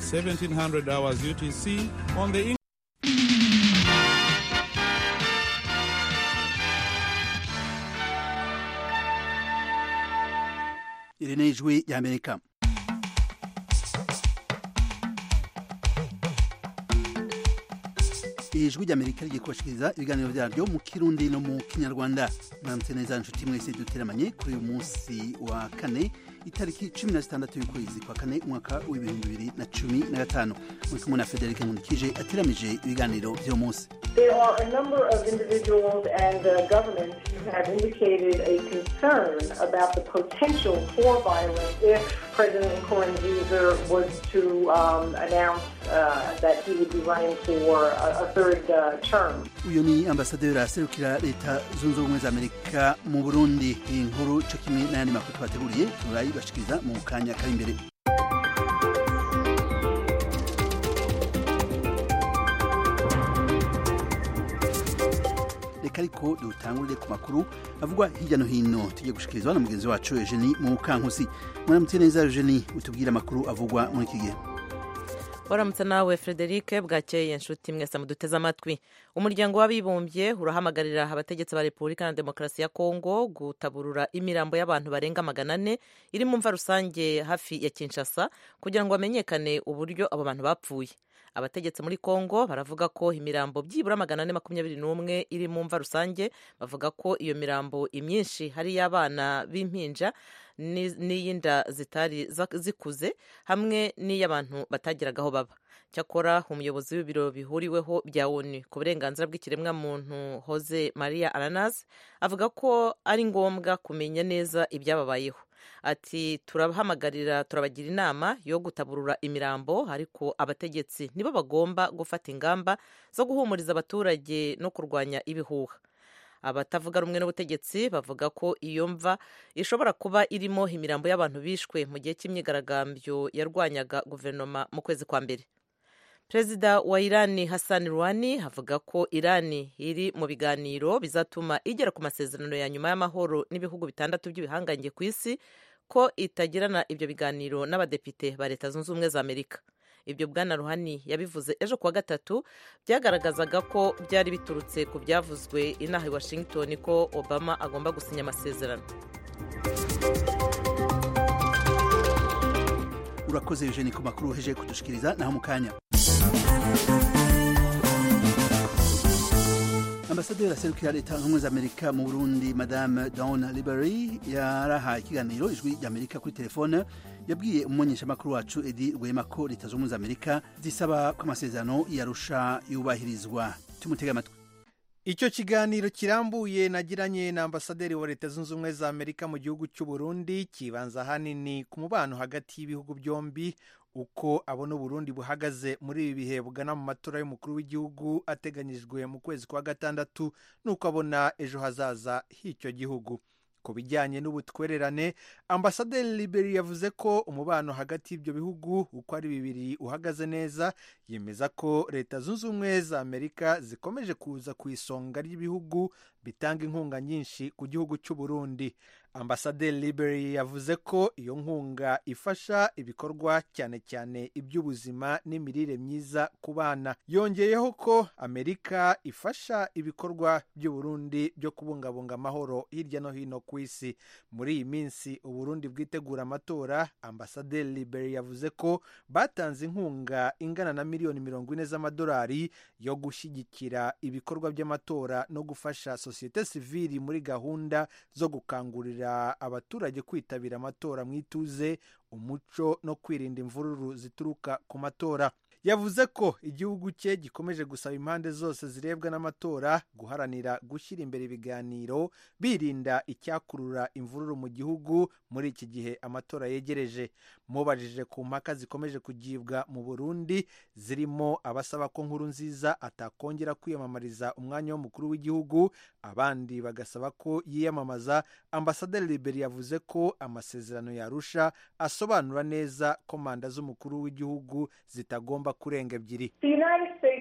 1700 hours UTC on the iri ni ijwi ry'amerika ijwi ry'amerika rigiye kubashikiriza ibiganiro byaryo mu kirundi no mu kinyarwanda mwaramutse neza inshuti mwese duteramanye kuri uyu munsi wa kane itariki cumi na zitandatu y'ukwezi kwa kane umwaka w'ibihumbi bibiri na cumi na gatanu muri kumwe na federike nkundikije ateramije ibiganiro by'uwo munsi There are a number of individuals and uh, governments who have indicated a concern about the potential for violence if President Nkurunziza was to um, announce uh, that he would be running for a, a third uh, term. uyu ni ambasaderi aserukira leta zunze ubumwe za amerika mu burundi iyi nkuru cyo kimwe n'ayandi makuru twateguriye turayibashikiriza mu kanya kari imbere reka ariko dutangurire ku makuru avugwa hirya no hino tugiye gushikirizwa na mugenzi wacu eugenie mu kankusi mwaramutse neza eugenie utubwire amakuru avugwa muri iki gihe waramutse nawe frederic bwakeye inshuti mwese muduteze amatwi umuryango w'abibumbye urahamagarira abategetsi ba repubulika na demokarasi ya kongo gutaburura imirambo y'abantu barenga magana ane iri mu mva rusange hafi ya kinshasa kugira ngo hamenyekane uburyo abo bantu bapfuye abategetsi muri kongo baravuga ko imirambo byibura magana ane makumyabiri n'umwe iri mu mva rusange bavuga ko iyo mirambo imyinshi hari iy'abana b'impinja n'iy'inda zitari zikuze hamwe n'iy'abantu batagiraga aho baba cyakora umuyobozi w'ibiro bihuriweho bya onu ku burenganzira bw'ikiremwamuntu Jose maria aranas avuga ko ari ngombwa kumenya neza ibyababayeho ati turabahamagarira turabagira inama yo gutaburura imirambo ariko abategetsi nibo bagomba gufata ingamba zo guhumuriza abaturage no kurwanya ibihuha abatavuga rumwe n'ubutegetsi bavuga ko iyo mva ishobora kuba irimo imirambo y'abantu bishwe mu gihe cy'imyigaragambyo yarwanyaga guverinoma mu kwezi kwa mbere perezida wa irani hassan ruhani avuga ko irani iri mu biganiro bizatuma igera ku masezerano ya nyuma y'amahoro n'ibihugu bitandatu by'ibihangange ku isi ko itagirana ibyo biganiro n'abadepite ba leta zunze ubumwe za amerika ibyo bwana ruhani yabivuze ejo kuwa gatatu byagaragazaga ko byari biturutse ku byavuzwe inaha i washington ko obama agomba gusinya amasezerano urakoze eugenie ku makuru uheje kudushikiriza naho mu kanya ambasaderi aserukira leta zunze amerika mu burundi madame dawn libery yarahaye ikiganiro ijwi ry'amerika kuri telefone yabwiye umumenyeshamakuru wacu edi rwema ko leta zunze amerika zisaba ko amasezerano yarusha yubahirizwa tumutega amatwi icyo kiganiro kirambuye nagiranye na ambasaderi wa leta zunze ubumwe za amerika mu gihugu cy'u burundi kibanza ahanini ku mubano hagati y'ibihugu byombi uko abona uburundi buhagaze muri ibi bihe bugana mu matora y'umukuru w'igihugu ateganyijwe mu kwezi kwa gatandatu n'uko abona ejo hazaza h'icyo gihugu ku bijyanye n'ubutwererane ambasaderi liberi yavuze ko umubano hagati y'ibyo bihugu uko ari bibiri uhagaze neza yemeza ko leta zunze ubumwe za amerika zikomeje kuza ku isonga ry'ibihugu bitanga inkunga nyinshi ku gihugu cy'u burundi ambasaderi liberi yavuze ko iyo nkunga ifasha ibikorwa cyane cyane iby'ubuzima n'imirire myiza ku bana yongeyeho ko amerika ifasha ibikorwa by'uburundi byo kubungabunga amahoro hirya no hino ku isi muri iyi minsi uburundi bwitegura amatora ambasaderi liberi yavuze ko batanze inkunga ingana na miliyoni mirongo ine z'amadolari yo gushyigikira ibikorwa by'amatora no gufasha sosiyete sivili muri gahunda zo gukangurira abaturage kwitabira amatora mu ituze umuco no kwirinda imvururu zituruka ku matora yavuze ko igihugu cye gikomeje gusaba impande zose zirebwa n'amatora guharanira gushyira imbere ibiganiro birinda icyakurura imvururu mu gihugu muri iki gihe amatora yegereje mubajije ku mpaka zikomeje kugibwa mu burundi zirimo abasaba ko nkuru nziza atakongera kwiyamamariza umwanya w'umukuru w'igihugu abandi bagasaba ko yiyamamaza ambasaderi liberi yavuze ko amasezerano yarusha asobanura neza ko manda z'umukuru w'igihugu zitagomba kurenga ebyiri The United States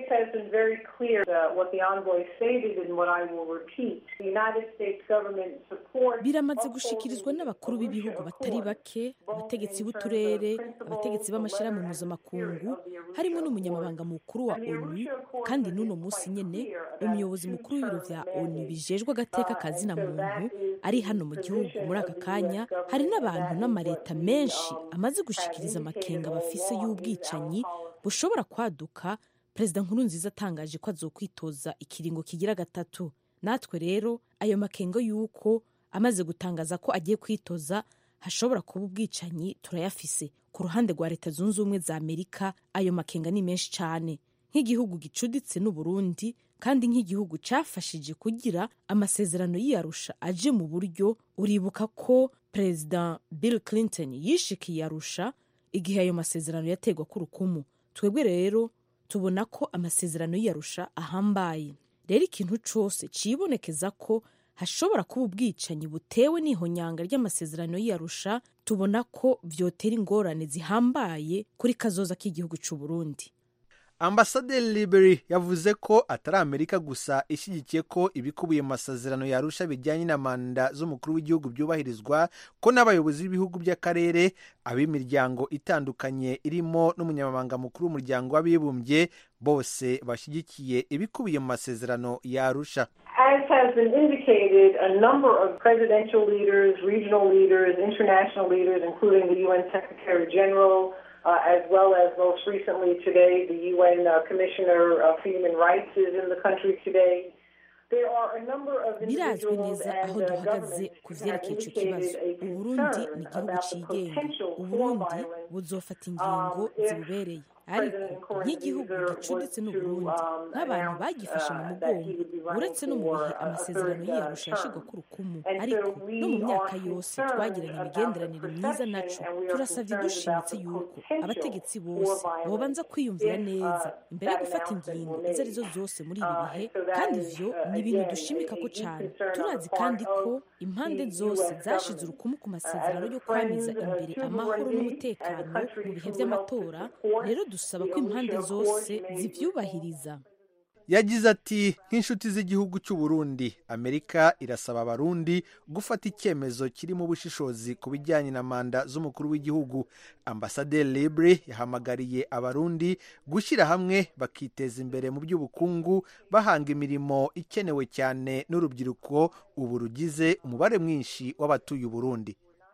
States has been very clear uh, what the envoy stated and what I will repeat. The United States government supports biramaze gushikirizwa n'abakuru b'ibihugu batari bake abategetsi b'uturere abategetsi b'amashyirahamwe mpuzamakungu harimo n'umunyamabanga mukuru wa onu kandi n'uno munsi nyine umuyobozi mukuru w'ibiro vya onu bijejwe agateka kazina muntu ari hano mu gihugu muri aka kanya hari n'abantu n'amaleta menshi amaze gushikiriza amakenga bafise y'ubwicanyi bushobora kwaduka perezida nkuru nziza atangaje ko azokwitoza ikiringo kigira gatatu natwe rero ayo makenga y'uko amaze gutangaza ko agiye kwitoza hashobora kuba ubwicanyi turayafise ku ruhande rwa leta zunze ubumwe za amerika ayo makenga ni menshi cyane nk'igihugu gicuditse n'uburundi kandi nk'igihugu cyafashije kugira amasezerano y'iyarusha aje mu buryo uribuka ko perezida bill clinton yishikiye arusha igihe ayo masezerano yategwa k'urukumu twebwe rero tubona ko amasezerano y'iyarusha ahambaye rero ikintu cyose cibonekeza ko hashobora kuba ubwicanyi butewe n'ihonyanga ry'amasezerano y'iyarusha tubona ko vyotera ingorane zihambaye kuri kazoza k'igihugu c'u Burundi ambasaderi liberi yavuze ko atari amerika gusa ishyigikiye ko ibikubiye mu masezerano yarusha bijyanye na manda z'umukuru w'igihugu byubahirizwa ko n'abayobozi b'ibihugu by'akarere ab'imiryango itandukanye irimo n'umunyamabanga mukuru w'umuryango w'abibumbye bose bashyigikiye ibikubiye mu masezerano yarusha As has been indicated, a number of presidential leaders, regional leaders, international leaders, including the UN Secretary General, uh, as well as most recently today, the UN uh, Commissioner uh, for Human Rights is in the country today. There are a number of birazwi individuals neza and aho uh, duhagaze governments ku who have vyerekeye ico kibazo indicated a uburundi concern ni igihugu about the cigenga potential for uburundi violence buzofata ingingo um, if zibubereye ariko President nk'igihugu Nkurunziza gicuditse was n'uburundi to, um, nk'abantu announce, bagifashe mu uh, that he mugongo would be running uretse no mu for bihe a- a amasezerano third, uh, y'iyarusha yashirwa term. ku rukumu And ariko so we no mu myaka are yose concerned twagiranye about imigenderanire the myiza perception naco and we are turasavye concerned dushimitse about the yuko potential abategetsi for bose violence bobanza kwiyumvira if, uh, neza imbere yo that gufata announcement ingingo were izo arizo made. zose muri ibi Uh, bihe and so that kandi is, ivyo uh, ni ibintu again, dushimikako a deep cane concern on turazi the part kandi ko of impande the zose US zashize government. urukumu ku Uh, masezerano as yo a kwamiza friend, uh, imbere to amahoro Burundi, n'umutekano as a country mu bihe who helps vy'amatora to support rero dusaba the ko impande Arusha zose Accord made zivyubahiriza yagize ati nk'inshuti z'igihugu cy'u Burundi amerika irasaba abarundi gufata icyemezo kirimo ubushishozi ku bijyanye na manda z'umukuru w'igihugu ambasaderi libre yahamagariye abarundi gushyira hamwe bakiteza imbere mu by'ubukungu bahanga imirimo ikenewe cyane n'urubyiruko ubu rugize umubare mwinshi w'abatuye uburundi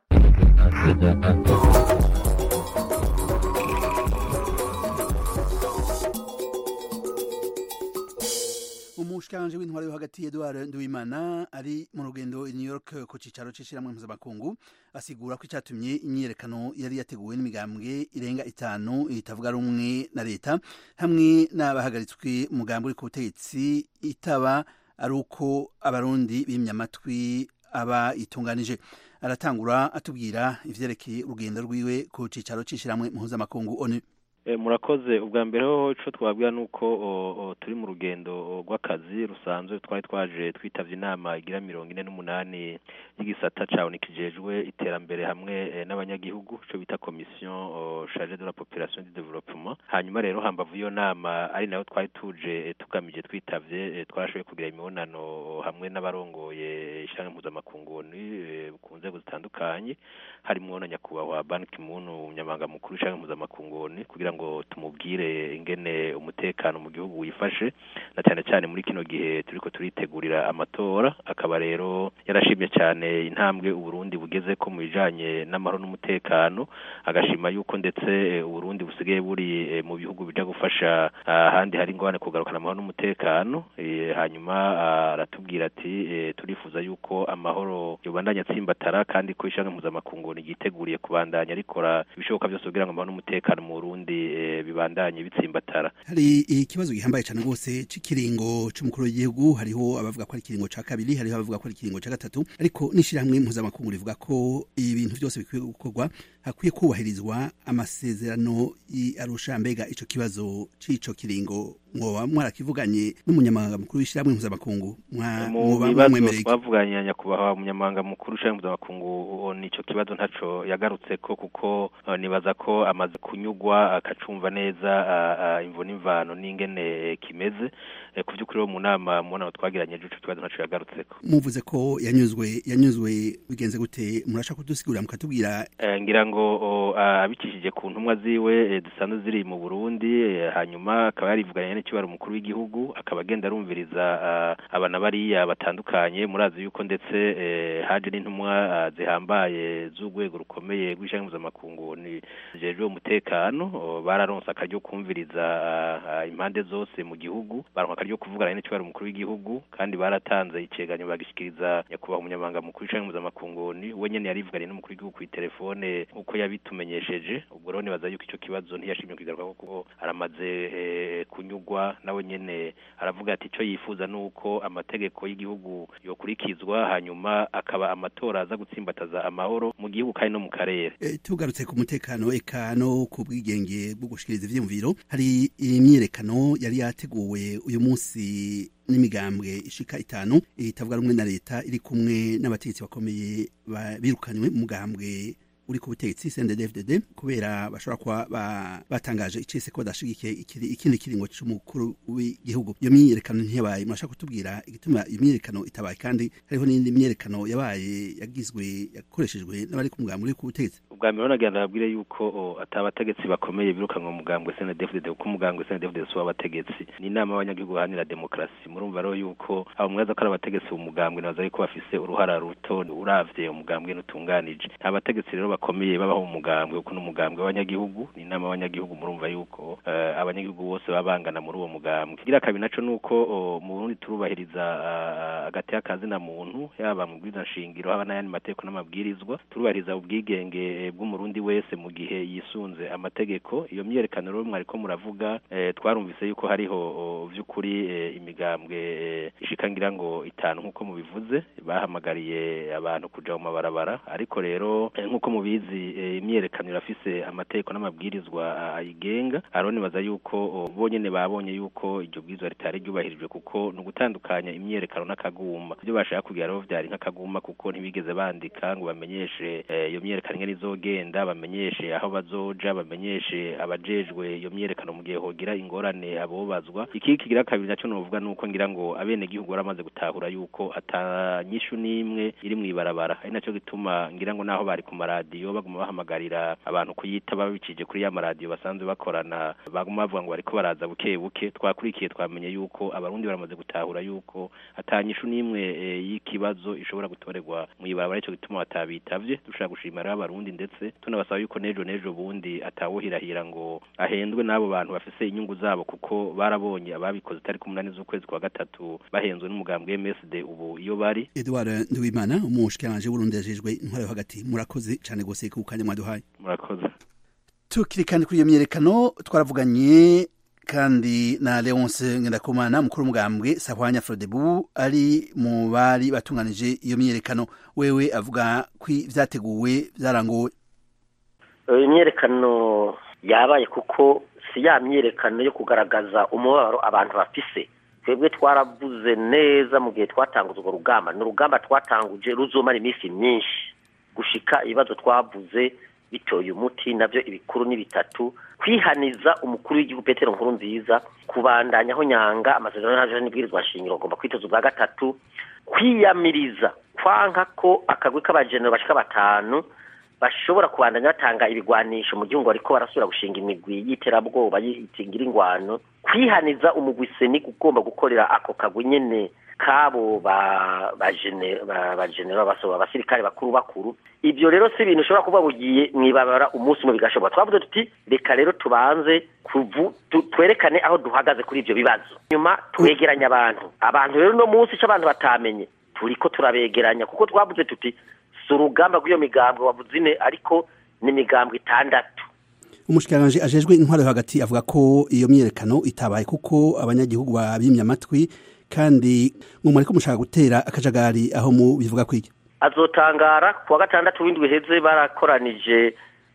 umushikiranganje w'intwaro yo hagati Edouard Nduwimana ari mu rugendo i New York ku cicaro c'ishirahamwe mpuzamakungu asigura ko icatumye imyiyerekano yari yateguwe n'imigambwe irenga itanu itavuga rumwe na leta hamwe n'abahagaritswe umugambi uri ku butegetsi itaba ari uko abarundi bimye amatwi aba itunganije aratangura atubwira ivyerekeye urugendo rwiwe ku cicaro c'ishirahamwe mpuzamakungu ONU Eh, murakoze ubwa mbere ho ico twabwira nuko o, o, turi mu rugendo rw'akazi rusanzwe twari twaje twitavye inama igira mirongo ine n'umunani y'igisata ca ONU kijejwe iterambere hamwe eh, n'abanyagihugu ico bita commission o, chargée de la population du développement hanyuma rero hambavu iyo nama ari nayo twari tuje eh, tugamije twitavye eh, twarashoboye kugira imibonano hamwe n'abarongoye ishirahamwe mpuzamakungu ONU eh, ku nzego zitandukanye harimwo na nyakubahwa Ban Ki-moon umunyamabanga mukuru w'ishirahamwe mpuzamakungu ONU kugira ngo tumubwire ingene umutekano mu gihugu wifashe na cyane cyane muri kino gihe turiko turitegurira amatora akaba rero yarashimye cyane intambwe uburundi bugeze ko mu bijanye n'amahoro n'umutekano agashima yuko ndetse eh, uburundi busigaye buri eh, mu bihugu bija gufasha ah, ahandi hari ingorane kugarukana amahoro n'umutekano eh, hanyuma ah, aratubwira ati eh, turifuza yuko amahoro yobandanya atsimbatara kandi ko ishanga mpuzamakungu ryiteguriye kubandanya rikora ibishoboka byose kugira ngo amahoro n'umutekano mu Burundi eh, bibandanye bitsimbatara hari ikibazo gihambaye cyane rwose c'ikiringo c'umukuru w'igihugu hariho abavuga ko ari ikiringo ca kabiri hariho abavuga ko ari ikiringo ca gatatu ariko n'ishirahamwe mpuzamakungu rivuga ko ibintu byose bikwiye gukorwa hakwiye kubahirizwa amasezerano i Arusha mbega ico kibazo c'ico kiringo mwoba mwarakivuganye n'umunyamabanga mukuru w'ishyirahamwe mpuzamakungu Mwa- mu mwoba bibazo mwamwemereye iki? twavuganye nyakubahwa umunyamabanga mukuru ushinzwe mpuzamakungu nico kibazo ntaco yagarutse ko kuko eh, nibaza ko amaze kunyugwa akacumva neza ah, ah, imvo n'imvano n'ingene kimeze Eh, ku by'ukuri wo mu nama mu nama twagiranye ico kibazo ntaco yagarutseko muvuze ko yanyuzwe yanyuzwe bigenze gute murashaka kudusigurira mukatubwira Eh, ngira ngo o, ah, abicishije ku ntumwa ziwe eh, zisanzwe ziri mu Burundi eh, hanyuma akaba yarivuganye n'ikibaro umukuru w'igihugu akaba agenda arumviriza ah, abana bariya batandukanye murazi yuko ndetse eh, haje n'intumwa ah, zihambaye z'urwego rukomeye rw'ishyirahamwe mpuzamakungu ni jejwe umutekano o, bararonse akaryo kumviriza ah, ah, impande zose mu gihugu baronka akaryo kuvugana n'ikibaro umukuru w'igihugu kandi baratanze iceganyo bagishikiriza nyakubahwa umunyamabanga mukuru w'ishyirahamwe mpuzamakungu ni we nyene yarivuganye n'umukuru w'igihugu kw'itelefone uko yabitumenyesheje ubwo rero nibaza yuko ico kibazo ntiyashimye kugaruka kuko aramaze eh, kunyugwa nawe nyene aravuga ati ico yifuza nuko amategeko y'igihugu yokurikizwa hanyuma akaba amatora aza gutsimbataza amahoro mu gihugu kandi no mu karere Eh, tugarutse ku mutekano eka no ku bwigenge bwo gushikiriza ivyiyumviro hari imyiyerekano yari yateguwe uyu munsi n'imigambwe ishika itanu itavuga rumwe na leta iri kumwe n'abategetsi bakomeye ba- birukanywe mu mugambwe uri ku butegetsi CNDD-FDD kubera bashobora kuba ba- batangaje icese ko badashigikiye ikiri- ikindi kiringo c'umukuru w'igihugu iyo myiyerekano ntiyabaye murashaka kutubwira igituma iyo myiyerekano itabaye kandi hariho n'indi myiyerekano yabaye yagizwe yakoreshejwe n'abari ku mugambwe uri ku butegetsi ubwa mbere nagira ndababwire yuko o, ata abategetsi bakomeye birukanwa mu mugambwe CNDD-FDD kuko umugambwe CNDD-FDD si uw'abategetsi ni inama y'abanyagihugu baharanira demokarasi murumva rero yuko abo mwaza ko ari abategetsi mu mugambwe nabaza yuko bafise uruhara ruto uravye umugambwe n'utunganije nta bategetsi rero bakomeye babaho mu mugambwe kuko n'umugambwe w'abanyagihugu ni inama y'abanyagihugu murumva yuko eh, abanyagihugu bose baba bangana muri uwo mugambwe kigira kabiri naco nuko o, mu Burundi turubahiriza ah, agati kazina muntu yaba mu bwiza nshingiro haba n'ayandi mategeko n'amabwirizwa turubahiriza ubwigenge eh, bw'umurundi wese mu gihe yisunze amategeko iyo myerekano rero mwariko muravuga eh, twarumvise yuko hariho o, vy'ukuri eh, imigambwe eh, ishika ngira ngo itanu nk'uko mubivuze bahamagariye abantu kuja mu mabarabara ariko rero eh, nk'uko mubizi eh, imyerekano irafise amategeko n'amabwirizwa ah, ayigenga hariho nibaza yuko o, bonyene babonye yuko iryo bwirizwa ritari ryubahirijwe kuko ni ugutandukanya imyerekano n'akaguma ibyo bashaka kugira rero vyari nk'akaguma kuko ntibigeze bandika ngo bamenyeshe eh, iyo myerekano ingene izogenda bamenyeshe aho bazoja bamenyeshe abajejwe iyo myerekano mu gihe hogira ingorane abobazwa iki kigira kabiri naco novuga nuko ngira ngo abene gihugu baramaze gutahura yuko atanyishu n'imwe iri mw'ibarabara ari naco gituma ngira ngo naho bari ku maradiyo baguma bahamagarira abantu kuyita babicije kuri ya maradiyo basanzwe bakorana baguma bavuga ngo bariko baraza buke buke twakurikiye twamenye yuko abarundi baramaze gutahura yuko atanyishu n'imwe eh, y'ikibazo ishobora gutorerwa mw'ibarabara ico gituma batabitavye dushaka gushima rero abarundi ndetse tunabasaba yuko nejo nejo bundi atawuhirahira ngo ahendwe n'abo bantu bafise inyungu zabo kuko barabonye ababikoze tariki umunani z'ukwezi kwa gatatu bahenzwe n'umugambwe MSD ubu iyo bari Edouard Nduwimana umushikiranganji w'Uburundi yajejwe intwaro yo hagati murakoze cane gose ku kanya mwaduhaye murakoze tukiri kandi kuri iyo myerekano twaravuganye kandi na Leonce Ngendakumana mukuru w'umugambwe Sahwanya Frodebu ari mu bari batunganije iyo myerekano wewe avuga ko vyateguwe vyarangowe imyerekano yabaye kuko si ya myerekano yo kugaragaza umubabaro abantu bafise twebwe twaravuze neza mu gihe twatanguza urwo rugamba ni urugamba twatanguje ruzomara iminsi myinshi gushika ibibazo twavuze bitoye umuti nabyo ibikuru ni bitatu kwihaniza umukuru w'igihugu petero nkuru nziza kubandanyaho nyanga amasezerano yaje n'ibwirizwa shingiro agomba kwitoza ubwa gatatu kwiyamiriza kwanka ko akagwi k'abajenero bashika batanu bashobora kubandanya batanga ibigwanisho mu gihugu bariko barasubira gushinga imigwi y'iterabwoba yitingira ingwano kwihaniza umugwi seni ugomba gukorera ako kagwi nyene kabo ba bajenero abasirikare bakuru bakuru ibyo rero si ibintu ushobora kuba bugiye mwibabara umunsi umwe bigashoboka twavuze tuti reka rero tubanze twerekane aho duhagaze kuri ibyo bibazo nyuma twegeranya abantu abantu rero uno munsi icyo abantu batamenye turiko turabegeranya kuko twavuze tuti si urugamba rw'iyo migambwe wavuze ine ariko ni imigambwe itandatu umushikiranganji ajejwe intwaro yo hagati avuga ko iyo myerekano itabaye kuko abanyagihugu babimye amatwi kandi ngo muriko mushaka gutera akajagari aho mu bivuga kwiki azotangara kuwa gatandatu w'indwi heze barakoranije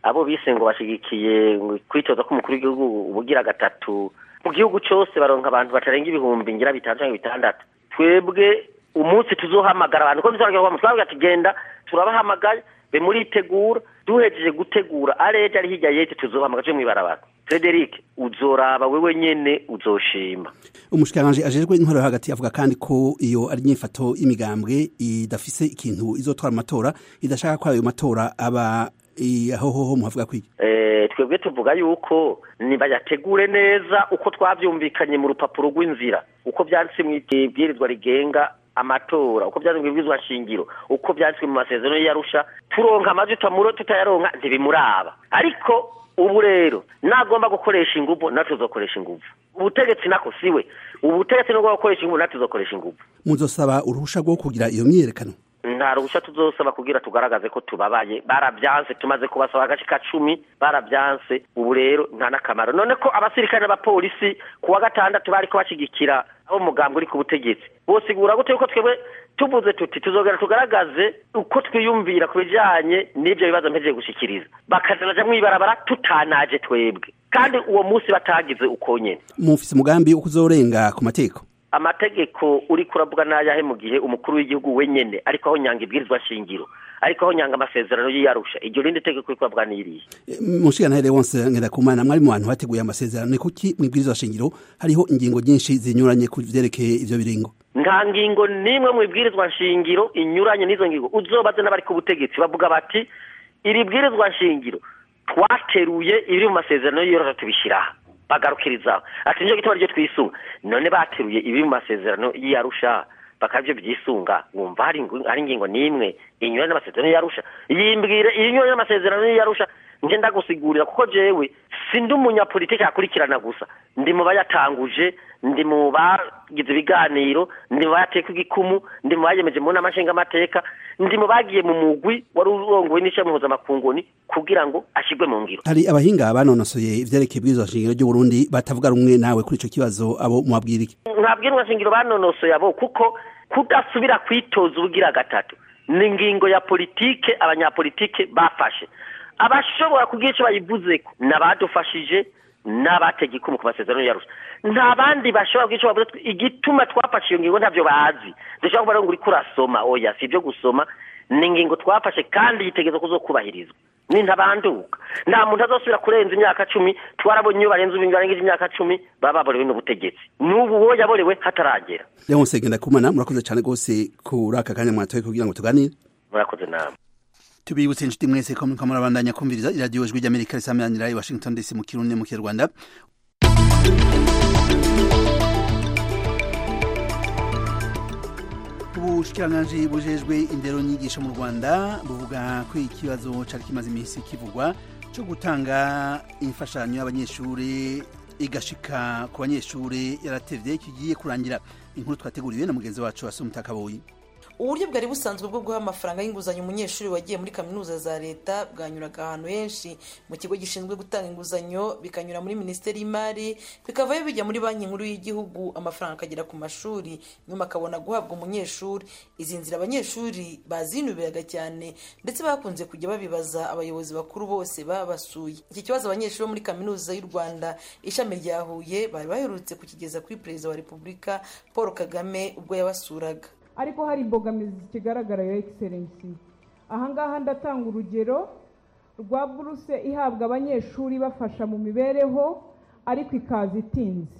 abo bise ngo bashigikiye kwitoza k'umukuru w'igihugu ubugira gatatu mu gihugu cyose baronka abantu batarenga ibihumbi ngira bitanu cyangwa bitandatu twebwe umunsi tuzohamagara abantu ko tuzabwira twabwira tugenda turabahamagaye be muritegura duhejeje gutegura areje ari hirya yete tuzohamagara cyo mwibarabara Frederic uzoraba wewe nyene uzoshima umushikiranganje ajejwe intwaro hagati avuga kandi ko iyo ari inyifato y'imigambwe idafise ikintu izotwara amatora idashaka ko ayo matora aba aho hoho muhavuga kwiki eh twebwe tuvuga yuko nibayategure neza uko twavyumvikanye mu rupapuro rw'inzira uko byanditse mu ibwirizwa rigenga amatora uko byanditswe mu ibwirizwa shingiro uko byanditswe mu masezerano y'arusha turonka amajwi tutamuro tutayaronka ntibimuraba ariko ubu rero nagomba gukoresha inguvu natwe tuzokoresha inguvu ubutegetsi nako siwe ubutegetsi nubwo gukoresha inguvu natwe tuzokoresha inguvu muzosaba uruhusha rwo kugira iyo myiyerekano nta ruhushya tuzosaba kugira tugaragaze ko tubabaye barabyanse tumaze kubasaba agace ka cumi barabyanse ubu rero nta n'akamaro none ko abasirikare n'abapolisi ku wa gatandatu bari ko bashyigikira abo mugambwe uri ku butegetsi bosigura gute yuko twebwe tuvuze tuti tuzogera tugaragaze uko twiyumvira ku bijyanye n'ibyo bibazo mpejeje gushyikiriza bakazaja mwibarabara tutanaje twebwe kandi uwo munsi batagize uko nyene mufise umugambi wo kuzorenga ku mateko amategeko uri kuravuga n'ayahe mu gihe umukuru w'igihugu wenyene ariko aho nyanga ibwirizwa shingiro ariko aho nyanga amasezerano y'iyarusha iryo rindi tegeko uri kuravuga n'iriye mushikirantare wonse ngirakumana mwari mu bantu bateguye amasezerano ni kuki mu ibwirizwa shingiro hariho ingingo nyinshi zinyuranye ku vyerekeye ivyo biringo nta ngingo n'imwe mu ibwirizwa nshingiro inyuranye n'izo ngingo uzobaze n'abari ku butegetsi bavuga bati iri bwirizwa nshingiro twateruye ibiri mu masezerano y'iyarusha tubishyiraho bagarukirizaho ati nicyo gituma ryo twisunga none bateruye ibi mu masezerano y'iyarusha bakabyo byisunga wumva hari hari ingingo n'imwe inyuranye n'amasezerano y'iyarusha yimbwire inyuranye n'amasezerano y'iyarusha nje ndagusigurira kuko jewe sindi umunyapolitiki akurikirana gusa ndi mu bayatanguje ndi mu bagize ibiganiro ndi mu bayateka igikumu ndi mu bayemeje mu nama nshingamateka ndi mu bagiye mu mugwi wari urongowe n'ishami mpuzamakungu kugira ngo ashyirwe mu ngiro hari abahinga banonosoye ivyerekeye ibwirizwa shingiro ry'uburundi batavuga rumwe nawe kuri ico kibazo abo mwabwira iki nta bwirizwa shingiro banonosoye abo kuko kudasubira kwitoza ubugira gatatu ni ingingo ya politike abanyapolitike bafashe abashobora kugira icyo bayivuzeko ni abadufashije n'abatega ikumu ku masezerano yarusha nta bandi bashobora kugira icyo bavuze igituma twafashe iyo ngingo ntabyo bazi dushobora kuba ngo uriko urasoma oya si ibyo gusoma ni ingingo twafashe kandi yitegereza kuzokubahirizwa ni ntabanduka nta muntu azosubira kurenza imyaka cumi twarabonye iyo barenze barengeje imyaka cumi baba baborewe n'ubutegetsi n'ubu uwo yaborewe hataragera leonse ngendakumana murakoze cyane rwose kuri aka kanya mwatoye kugira ngo tuganire murakoze nama tubibutse inshuti mwese ko muriko murabandanya kumviriza iradiyo jwi ry'amerika risameranira i washington dc mu kirundi mu kinyarwanda ubushikiranganji bujejwe indero nyigisho mu rwanda buvuga ko ikibazo cari kimaze iminsi kivugwa co gutanga imfashanyo y'abanyeshuri igashika ku banyeshuri yaratevye kigiye kurangira inkuru twateguriwe na mugenzi wacu asumta kaboyi uburyo bwari busanzwe bwo guha amafaranga y'inguzanyo umunyeshuri wagiye muri kaminuza za leta bwanyuraga ahantu henshi mu kigo gishinzwe gutanga inguzanyo bikanyura muri minisiteri y'imari bikavayo bijya muri banki nkuru y'igihugu amafaranga akagera ku mashuri nyuma akabona guhabwa umunyeshuri izi nzira abanyeshuri bazinubiraga cyane ndetse bakunze kujya babibaza abayobozi bakuru bose babasuye iki kibazo abanyeshuri bo muri kaminuza y'u rwanda ishami rya huye bari baherutse kukigeza kuri perezida wa repubulika paul kagame ubwo yabasuraga ariko hari imbogamizi zikigaragara ya egiserensi ahangaha ndatanga urugero rwa buruse ihabwa abanyeshuri ibafasha mu mibereho ariko ikaza itinze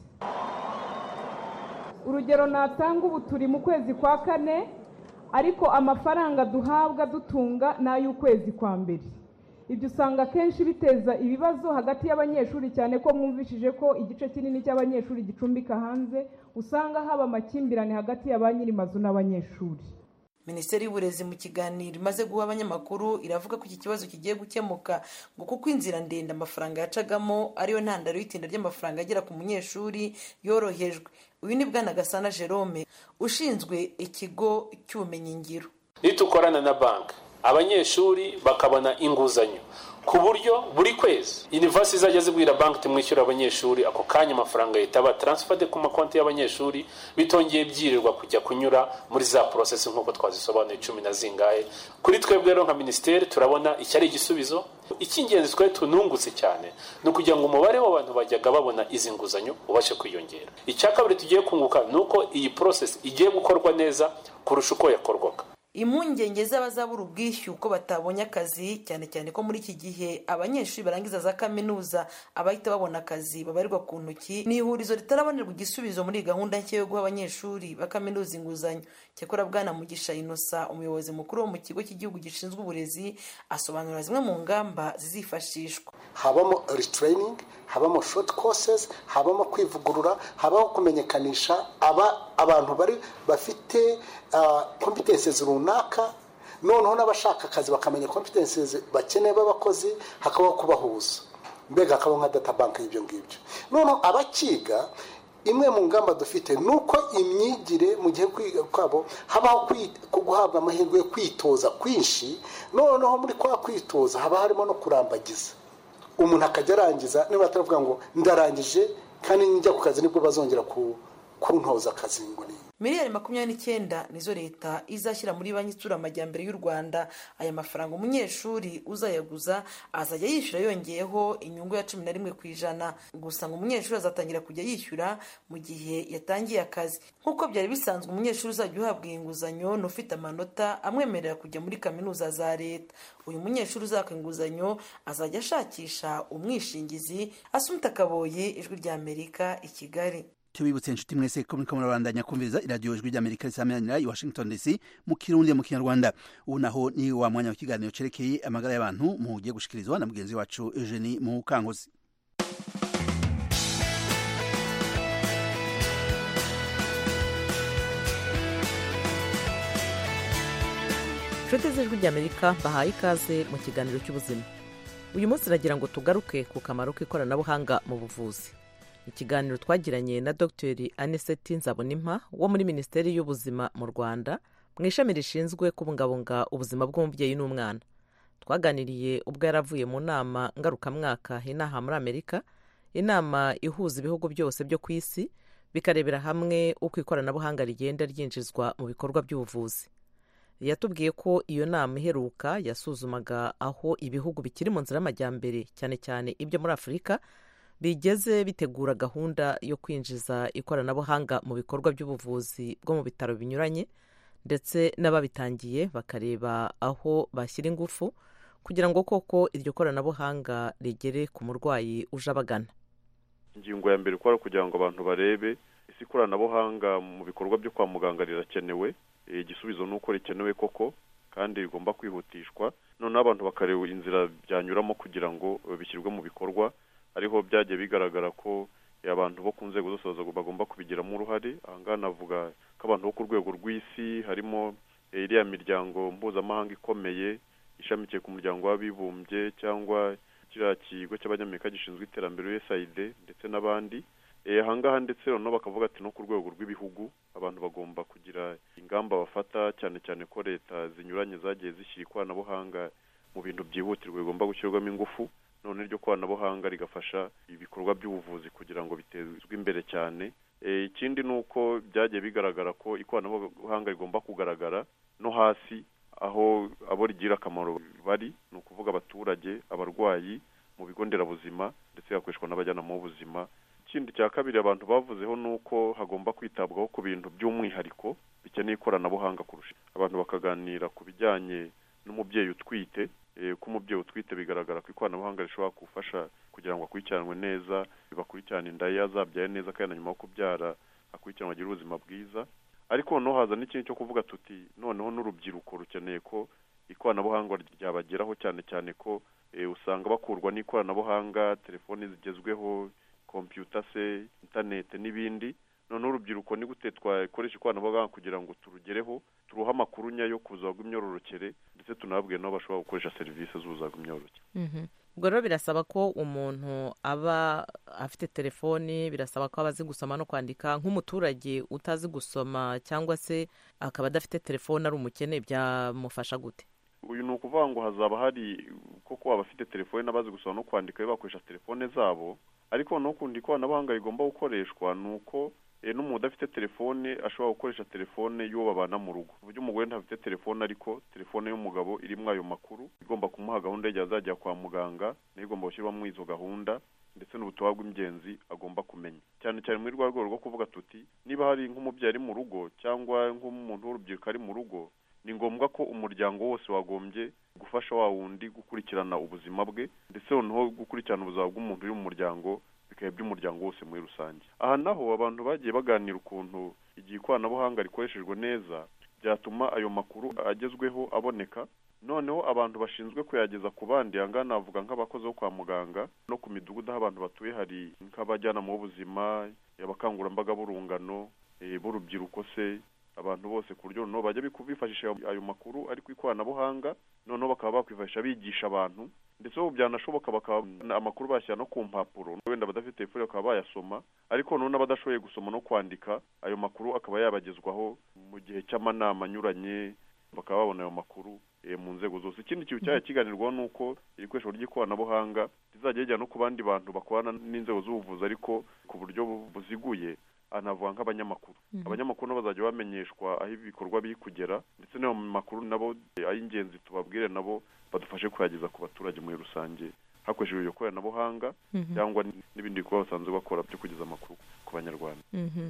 urugero natanga ubu turi mu kwezi kwa kane ariko amafaranga duhabwa dutunga ni ay'ukwezi kwa mbere ibyo usanga akenshi biteza ibibazo hagati y'abanyeshuri cyane ko mwumvishije ko igice kinini cy'abanyeshuri gicumbika hanze usanga haba amakimbirane hagati ya ba nyir'amazu n'abanyeshuri minisiteri y'uburezi mu kiganiro imaze guha abanyamakuru iravuga ko iki kibazo kigiye gukemuka ngo kuko inzira ndende amafaranga yacagamo ariyo ntandaro y'itinda ry'amafaranga agera ku munyeshuri yorohejwe uyu ni bwana gasana jerome ushinzwe ikigo cy'ubumenyingiro nitukorana na banki abanyeshuri bakabona inguzanyo ku buryo buri kwezi university izajya zibwira banki tumwishyura abanyeshuri ako kanya amafaranga leta aba transferde ku makonti y'abanyeshuri bitongeye byirirwa kujya kunyura muri za process nk'uko twazisobanuye cumi na zingahe kuri twebwe rero nka minisiteri turabona iki ari igisubizo icy'ingenzi twari tunungutse cyane ni ukugira ngo umubare w'abantu bajyaga babona izi nguzanyo ubashe kwiyongera icya kabiri tugiye kunguka ni uko iyi process igiye gukorwa neza kurusha uko yakorwaga impungenge z'abazabura ubwishyu ko batabonye akazi cyane cyane ko muri iki gihe abanyeshuri barangiza za kaminuza abahita babona akazi babarirwa ku ntoki ni ihurizo ritarabonerwa igisubizo muri gahunda nshya yo guha abanyeshuri ba kaminuza inguzanyo cyakora bwana mugisha inosa umuyobozi mukuru wo mu kigo cy'igihugu gishinzwe uburezi asobanura zimwe mu ngamba zizifashishwa habamo retraining habamo short courses habamo kwivugurura habaho kumenyekanisha aba abantu bari bafite competences runaka noneho n'abashaka akazi bakamenya competences bakeneye b'abakozi hakabaho kubahuza mbega hakabaho nka data bank y'ibyo ngibyo noneho abakiga imwe mu ngamba dufite ni uko imyigire mu gihe kwiga kwabo habaho guhabwa amahirwe yo kwitoza kwinshi noneho muri kwa kwitoza haba harimo no kurambagiza umuntu akajya arangiza niba ataravuga ngo ndarangije kandi njya ku kazi nibwo bazongera kuntoza akazi ngo ni miliyari makumyabiri n'icyenda nizo leta izashyira muri banki itsura amajyambere y'u rwanda aya mafaranga umunyeshuri uzayaguza azajya yishyura yongeyeho inyungu ya cumi na rimwe ku ijana gusa ngo umunyeshuri azatangira kujya yishyura mu gihe yatangiye akazi nk'uko byari bisanzwe umunyeshuri uzajya uhabwa iyi nguzanyo ni ufite amanota amwemerera kujya muri kaminuza za leta uyu munyeshuri uzaka inguzanyo azajya ashakisha umwishingizi asumita kaboye ijwi rya amerika i kigali tubibutse inshuti mwese ko muriko murabandanya kumviriza iradiyo ijwi ry'amerika risameranira i washington dc mu kirundi mu kinyarwanda ubu naho ni wa mwanya w'ikiganiro cerekeye amagara y'abantu mugiye gushikirizwa na mugenzi wacu eugenie mukangozi inshuti z'ijwi ry'amerika bahaye ikaze mu kiganiro cy'ubuzima uyu munsi nagira ngo tugaruke ku kamaro k'ikoranabuhanga mu buvuzi ikiganiro twagiranye na dr aniseti nzabonimpa wo muri minisiteri y'ubuzima mu rwanda mu ishami rishinzwe kubungabunga ubuzima bw'umubyeyi n'umwana twaganiriye ubwo yari avuye mu nama ngarukamwaka inaha muri amerika inama ihuza ibihugu byose byo ku isi bikarebera hamwe uko ikoranabuhanga rigenda ryinjizwa mu bikorwa by'ubuvuzi yatubwiye ko iyo nama iheruka yasuzumaga aho ibihugu bikiri mu nzira y'amajyambere cyane cyane ibyo muri afurika bigeze bitegura gahunda yo kwinjiza ikoranabuhanga mu bikorwa by'ubuvuzi bwo mu bitaro binyuranye ndetse n'ababitangiye bakareba aho bashyira ingufu kugira ngo koko iryo koranabuhanga rigere ku murwayi uje abagana ingingo ya mbere ikora kugira ngo abantu barebe ese ikoranabuhanga mu bikorwa byo kwa muganga rirakenewe igisubizo ni uko rikenewe koko kandi rigomba kwihutishwa noneho abantu bakareba inzira byanyuramo kugira ngo bishyirwe mu bikorwa ariho byagiye bigaragara ko abantu bo ku nzego zose bagomba kubigiramo uruhare ahangaha navuga ko abantu bo ku rwego rw'isi harimo iriya miryango mpuzamahanga ikomeye ishamikiye ku muryango w'abibumbye cyangwa kiriya kigo cy'abanyamerika gishinzwe iterambere usaid ndetse n'abandi ahangaha ndetse noneho bakavuga ati no ku rwego rw'ibihugu abantu bagomba kugira ingamba bafata cyane cyane ko leta zinyuranye zagiye zishyira ikoranabuhanga mu bintu byihutirwa bigomba gushyirwamo ingufu none iryo koranabuhanga rigafasha ibikorwa by'ubuvuzi kugira ngo bitezwe imbere cyane ikindi ni uko byagiye bigaragara ko ikoranabuhanga rigomba kugaragara no hasi aho abo rigira akamaro bari ni ukuvuga abaturage abarwayi mu bigo nderabuzima ndetse hakoreshwa n'abajyanama b'ubuzima ikindi cya kabiri abantu bavuzeho ni uko hagomba kwitabwaho ku bintu by'umwihariko bikeneye ikoranabuhanga kurusha abantu bakaganira ku bijyanye n'umubyeyi utwite ko umubyeyi utwite bigaragara ko ikoranabuhanga rishobora gufasha kugira ngo akurikiranwe neza bakurikirane inda ye azabyaye neza kandi na nyuma yo kubyara akurikiranwe agire ubuzima bwiza ariko noneho haza n'ikindi cyo kuvuga tuti noneho n'urubyiruko rukeneye ko ikoranabuhanga ryabageraho cyane cyane ko usanga bakurwa n'ikoranabuhanga telefoni zigezweho kompiyuta se interineti n'ibindi noneho urubyiruko ni gute twakoresha ikoranabuhanga kugira ngo turugereho turuhe amakuru nyayo ku buzima bw'imyororokere ndetse tunababwire n'aho bashobora gukoresha serivisi z'ubuzima bw'imyororokere ubwo rero birasaba ko umuntu aba afite telefoni birasaba ko aba azi gusoma no kwandika nk'umuturage utazi gusoma cyangwa se akaba adafite telefoni ari umukene byamufasha gute uyu ni ukuvuga ngo hazaba hari koko abafite telefone n'abazi gusoma no kwandika bakoresha telefone zabo ariko no kundi ikoranabuhanga rigomba gukoreshwa ni uko n'umuntu udafite telefone ashobora gukoresha telefone y'uwo babana mu rugo ku buryo umugore ntafite telefone ariko telefone y'umugabo irimo ayo makuru igomba kumuha gahunda y'igihe azajya kwa muganga nayo igomba gushyirwamo izo gahunda ndetse n'ubutumwa bw'ingenzi agomba kumenya cyane cyane muri rwa rwego rwo kuvuga tuti niba hari nk'umubyeyi ari mu rugo cyangwa nk'umuntu w'urubyiruko ari mu rugo ni ngombwa ko umuryango wose wagombye gufasha wa wundi gukurikirana ubuzima bwe ndetse noneho gukurikirana ubuzima bw'umuntu uri mu muryango bikaba iby'umuryango wose muri rusange aha naho abantu bagiye baganira ukuntu igihe ikoranabuhanga rikoreshejwe neza byatuma ayo makuru agezweho aboneka noneho abantu bashinzwe kuyageza ku bandi aha ngaha navuga nk'abakozi bo kwa muganga no ku midugudu aho abantu batuye hari nk'abajyanama b'ubuzima abakangurambaga b'urungano b'urubyiruko se abantu bose ku buryo noneho bajya bifashisha ayo makuru ari ku ikoranabuhanga noneho bakaba bakwifashisha bigisha abantu ndetse ubu byanashoboka bakaba amakuru bashyira no ku mpapuro wenda badafite telefone bakaba bayasoma ariko noneho n'abadashoboye gusoma no kwandika ayo makuru akaba yabagezwaho mu gihe cy'amanama anyuranye bakaba babona ayo makuru mu nzego zose ikindi kintu cyari kiganirwaho ni uko iri koresho ry'ikoranabuhanga rizajya rijya no ku bandi bantu bakorana n'inzego z'ubuvuzi ariko ku buryo buziguye anavuga nk'abanyamakuru abanyamakuru nabo bazajya bamenyeshwa aho ibikorwa biri kugera ndetse n'ayo makuru nabo ay'ingenzi tubabwire nabo badufashe kuyageza ku baturage muri rusange hakoreshejwe iryo koranabuhanga cyangwa n'ibindi bikorwa basanzwe bakora byo kugeza amakuru ku banyarwanda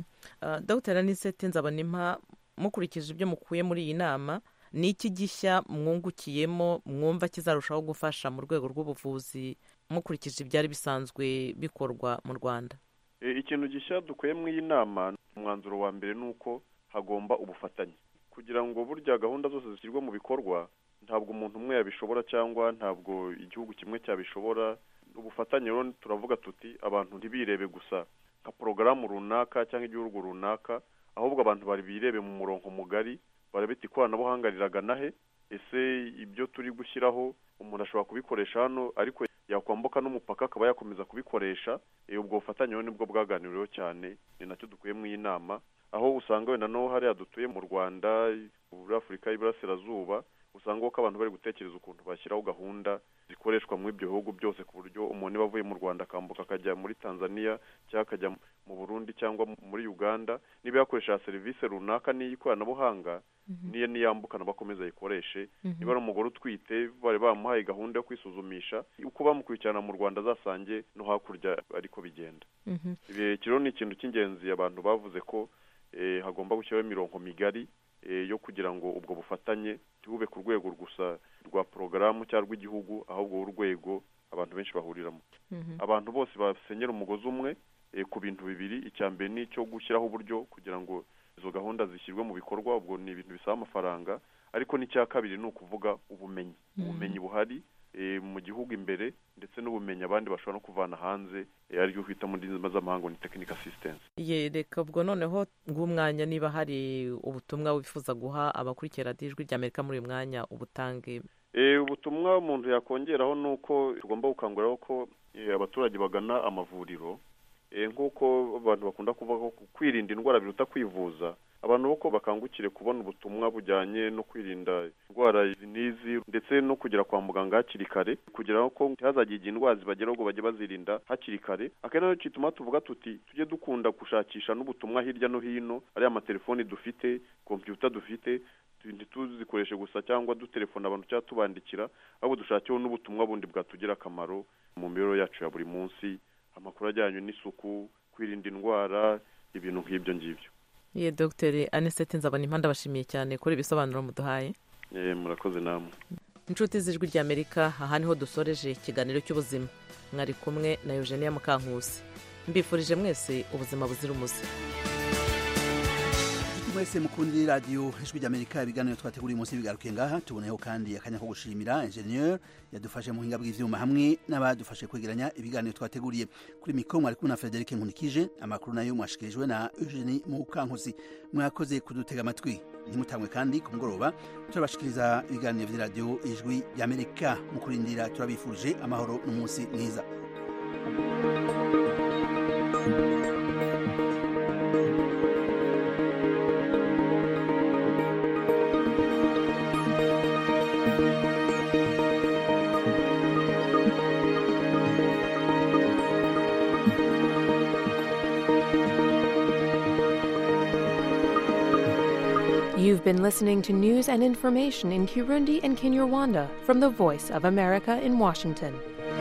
dogiteri anisete nzabonimpa mukurikije ibyo mukuye muri iyi nama ni iki gishya mwungukiyemo mwumva kizarushaho gufasha mu rwego rw'ubuvuzi mukurikije ibyari bisanzwe bikorwa mu rwanda ikintu gishya dukuye mu iyi nama umwanzuro wa mbere ni uko hagomba ubufatanye kugira ngo burya gahunda zose zishyirwa mu bikorwa ntabwo umuntu umwe yabishobora cyangwa ntabwo igihugu kimwe cyabishobora ubufatanye rero turavuga tuti abantu ntibirebe gusa nka porogaramu runaka cyangwa igihugu runaka ahubwo abantu bari birebe mu murongo mugari barabita ikoranabuhanga riragana he ese ibyo turi gushyiraho umuntu ashobora kubikoresha hano ariko yakwambuka n'umupaka akaba yakomeza kubikoresha ubwo bufatanye rero nibwo bwaganiriweho cyane ni nacyo dukuye mu iyi nama aho usanga wenda no hariya dutuye mu rwanda muri afurika y'iburasirazuba usanga ko abantu bari gutekereza ukuntu bashyiraho gahunda zikoreshwa muri ibyo bihugu byose ku buryo umuntu niba avuye mu rwanda akambuka akajya muri tanzania cyangwa akajya mu burundi cyangwa muri uganda niba yakoresha serivisi runaka n'iy'ikoranabuhanga niyo niyambuka nabo akomeza ayikoreshe niba ari umugore utwite bari bamuhaye gahunda yo kwisuzumisha uko bamukurikirana mu rwanda azasange no hakurya ariko bigenda ibi rero ni ikintu cy'ingenzi abantu bavuze ko hagomba gushyiraho imirongo migari yo kugira ngo ubwo bufatanye ntibube ku rwego gusa rwa porogaramu cyangwa rw'igihugu ahubwo urwego abantu benshi bahuriramo abantu bose basenyera umugozi umwe ku bintu bibiri icya mbere ni icyo gushyiraho uburyo kugira ngo izo gahunda zishyirwe mu bikorwa ubwo ni ibintu bisaba amafaranga ariko n'icya kabiri ni ukuvuga ubumenyi ubumenyi buhari mu gihugu imbere ndetse n'ubumenyi abandi bashobora no kuvana hanze aribyo twita mu ndimi z'amahanga ni tekinika asisitensi reka ubwo noneho ng'umwanya niba hari ubutumwa wifuza guha abakurikira ijwi ry'amerika muri uyu mwanya ubutange ubutumwa umuntu yakongeraho ni uko tugomba gukanguriraho ko abaturage bagana amavuriro nk'uko abantu bakunda kuvuga ko kwirinda indwara biruta kwivuza abantu boko bakangukire kubona ubutumwa bujyanye no kwirinda indwara n'izi ndetse no kugera kwa muganga hakiri kare kugira ngo ntihazagire igihe indwara zibageraho ngo bajye bazirinda hakiri kare akenshi nacyo gituma tuvuga tuti tujye dukunda gushakisha n'ubutumwa hirya no hino ariya amatelefoni dufite kompiyuta dufite ntituzikoreshe gusa cyangwa dutelefona abantu cyangwa tubandikira ahubwo dushakeho n'ubutumwa bundi bwatugira akamaro mu mibereho yacu ya buri munsi amakuru ajyanye n'isuku kwirinda indwara ibintu nk'ibyo ngibyo ye dogiteri anisete nzabona impande abashimiye cyane kuri ibisobanuro muduhaye murakoze namwe inshuti z'ijwi ry'amerika aha niho dusoreje ikiganiro cy'ubuzima mwari kumwe na eugenia mukankusi mbifurije mwese ubuzima buzira umuze mwese mukundi radiyo ijwi ry'amerika ibiganiro twateguriye umunsi bigarukiye ngaha tuboneyeho kandi akanya ko gushimira enjeniyeri yadufashe mu buhinga bw'ibyuma hamwe n'abadufashe kwegeranya ibiganiro twateguriye kuri mikoro mwari kumwe na frederic nkunikije amakuru nayo mwashikirijwe na eugenie mukankusi mwakoze kudutega amatwi ntimutangwe kandi ku mugoroba turabashikiriza ibiganiro by'iradiyo ijwi ry'amerika mu kurindira turabifurije amahoro n'umunsi mwiza thank you You've been listening to news and information in Kirundi and Kinyarwanda from the Voice of America in Washington.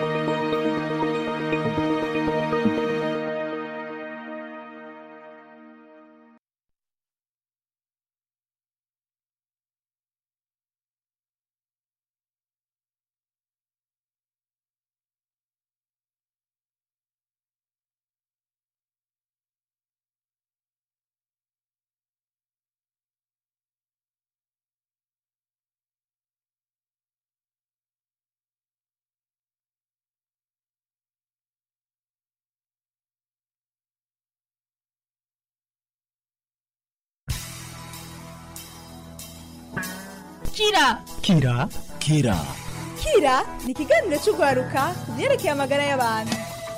kira kira kira kira ni ikiganiro cy'urwaruka ku byerekeye amagara y'abantu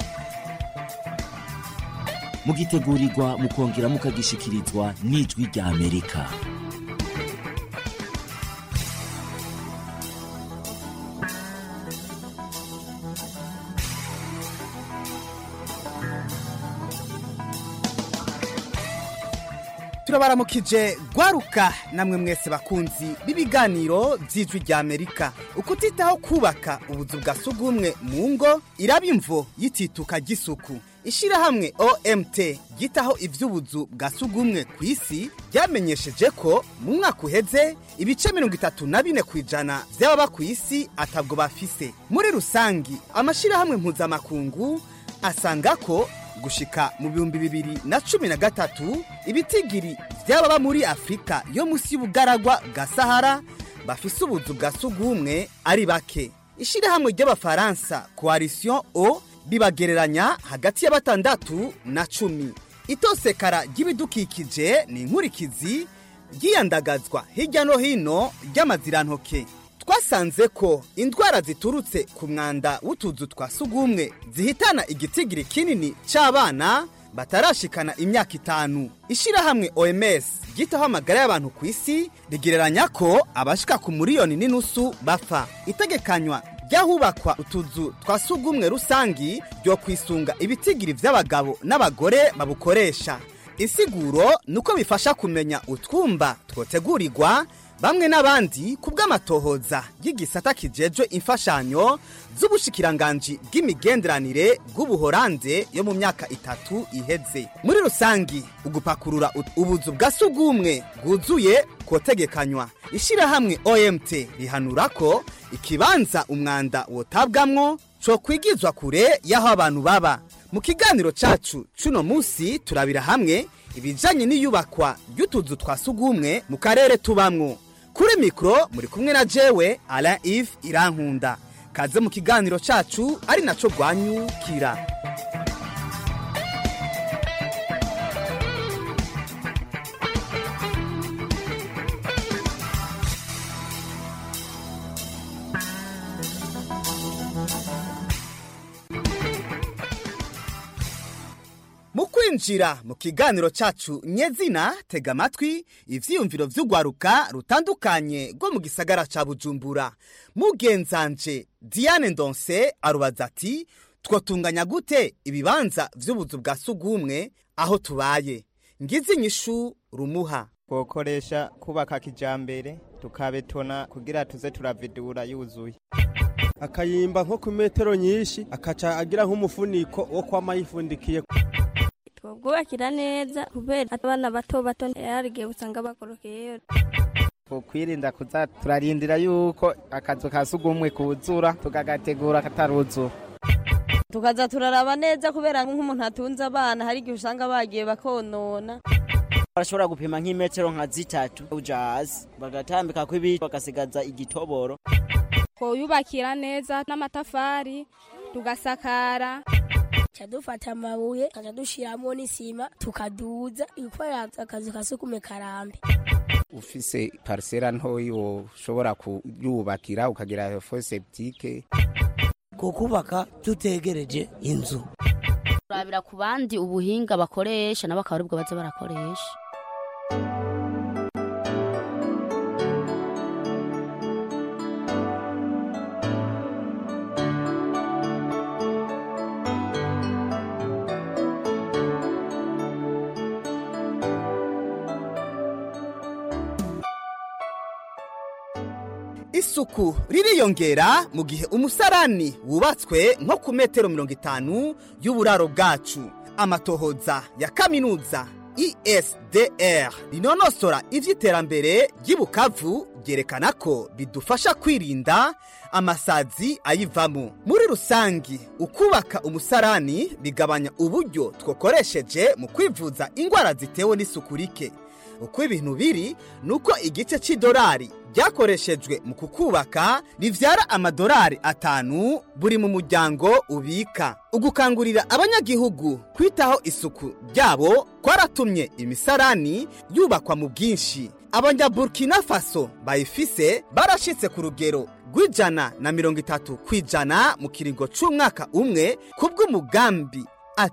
mugitegurirwa mukongera mukagishikirizwa n'ijwi rya amerika turabaramukije gwaruka namwe mwese bakunzi b'ibiganiro by'ijwi rya amerika ukutitaho kubaka ubuzu bwa sugumwe mu ngo iraba imvo y'itituka ry'isuku ishyirahamwe omt ryitaho iby'ubuzu bwa sugumwe ku isi ryamenyesheje ko mu mwaka uheze ibice mirongo itatu na bine ku ijana by'ababa ku isi atabwo bafise muri rusangi amashyirahamwe mpuzamakungu asanga ko gushika mu bihumbi bibiri na cumi na gatatu ibitigiri by'ababa muri afurika yo munsi y'ubugaragwa bwa sahara bafise ubuzu bwa sugumwe ari bake ishyirahamwe ry'abafaransa coalition o bibagereranya hagati ya batandatu na cumi itosekara ry'ibidukikije ni inkurikizi ryiyandagazwa hirya no hino ry'amazirantoke twasanze ko indwara ziturutse ku mwanda w'utuzu twa sugumwe zihitana igitigiri kinini cy'abana batarashikana imyaka itanu ishyirahamwe oms ryitaho amagara y'abantu ku isi rigereranya ko abashika ku miliyoni n'inusu bapfa itegekanywa ry'ahubakwa utuzu twa sugumwe rusangi ryo kwisunga ibitigiri by'abagabo n'abagore babukoresha isiguro ni uko bifasha kumenya utwumba twotegurirwa bamwe n'abandi ku bw'amatohoza y'igisata kijejwe imfashanyo z'ubushikiranganji bw'imigenderanire bw'ubuhorande yo mu myaka itatu iheze muri rusangi ugupakurura ubuzu bwa sugumwe bwuzuye kotegekanywa ishyirahamwe omt rihanura ko ikibanza umwanda wotabwamwo cyo kwigizwa kure y'aho abantu baba mu kiganiro cyacu cy'uno munsi turabira hamwe ibijyanye n'iyubakwa ry'utuzu twa sugumwe mu karere tubamwo kuri mikoro muri kumwe na jewe ara ive irankunda kaze mu kiganiro cyacu ari nacyo rwanyukira mu kwinjira mu kiganiro cyacu nyezina tega amatwi ibyiyumviro by'urwaruka rutandukanye rwo mu gisagara cya bujumbura mugenzanje diane ndonse arubaza ati twotunganya gute ibibanza by'ubuzu bwa sugumwe aho tubaye ngize inyishu rumuha twokoresha kubaka kijambere tukabetona kugira tuze turavidura yuzuye akayimba nko ku metero nyinshi akaca agira nk'umufuniko wo kwama yifundikiye twobwubakira neza kubera abana bato bato yarigiye usanga bakorokeyeyo kwirinda kuza turarindira yuko akazu ka sugumwe kuzura tukagategura kataruzura tukaza turaraba neza kubera nk'umuntu atunze abana hari igihe usanga bagiye bakonona barashobora gupima nk'imetero nka zitatu uja hasi bagatambika kw'ibiti bagasigaza igitoboro twoyubakira neza n'amatafari tugasakara tuca dufata amabuye tukaca dushiramo n'isima tukaduza gukorera akazu ka sukume karambe ufise parisera ntoyi woshobora kuyubakira ukagira foseptike kukubaka tutegereje inzu turabira ku bandi ubuhinga bakoresha nabo akaba aribwo baza barakoresha isuku ririyongera mu gihe umusarani wubatswe nko ku metero mirongo itanu y'uburaro bwacu amatohoza ya kaminuza esdr rinonosora iby'iterambere ry'ibukavu byerekana ko bidufasha kwirinda amasazi ayivamo muri rusange ukubaka umusarani bigabanya uburyo twakoresheje mu kwivuza indwara zitewe n'isuku rike uko ibintu biri ni uko igice cy'idolari ryakoreshejwe mu kukubaka ribyara amadolari atanu buri mu muryango ubika ugukangurira abanyagihugu kwitaho isuku ryabo kwaratumye imisarani yubakwa mu bwinshi abanyaburkina faso bayifise barashyitse ku rugero rw'ijana na mirongo itatu ku ijana mu kiringo cy'umwaka umwe kubw'umugambi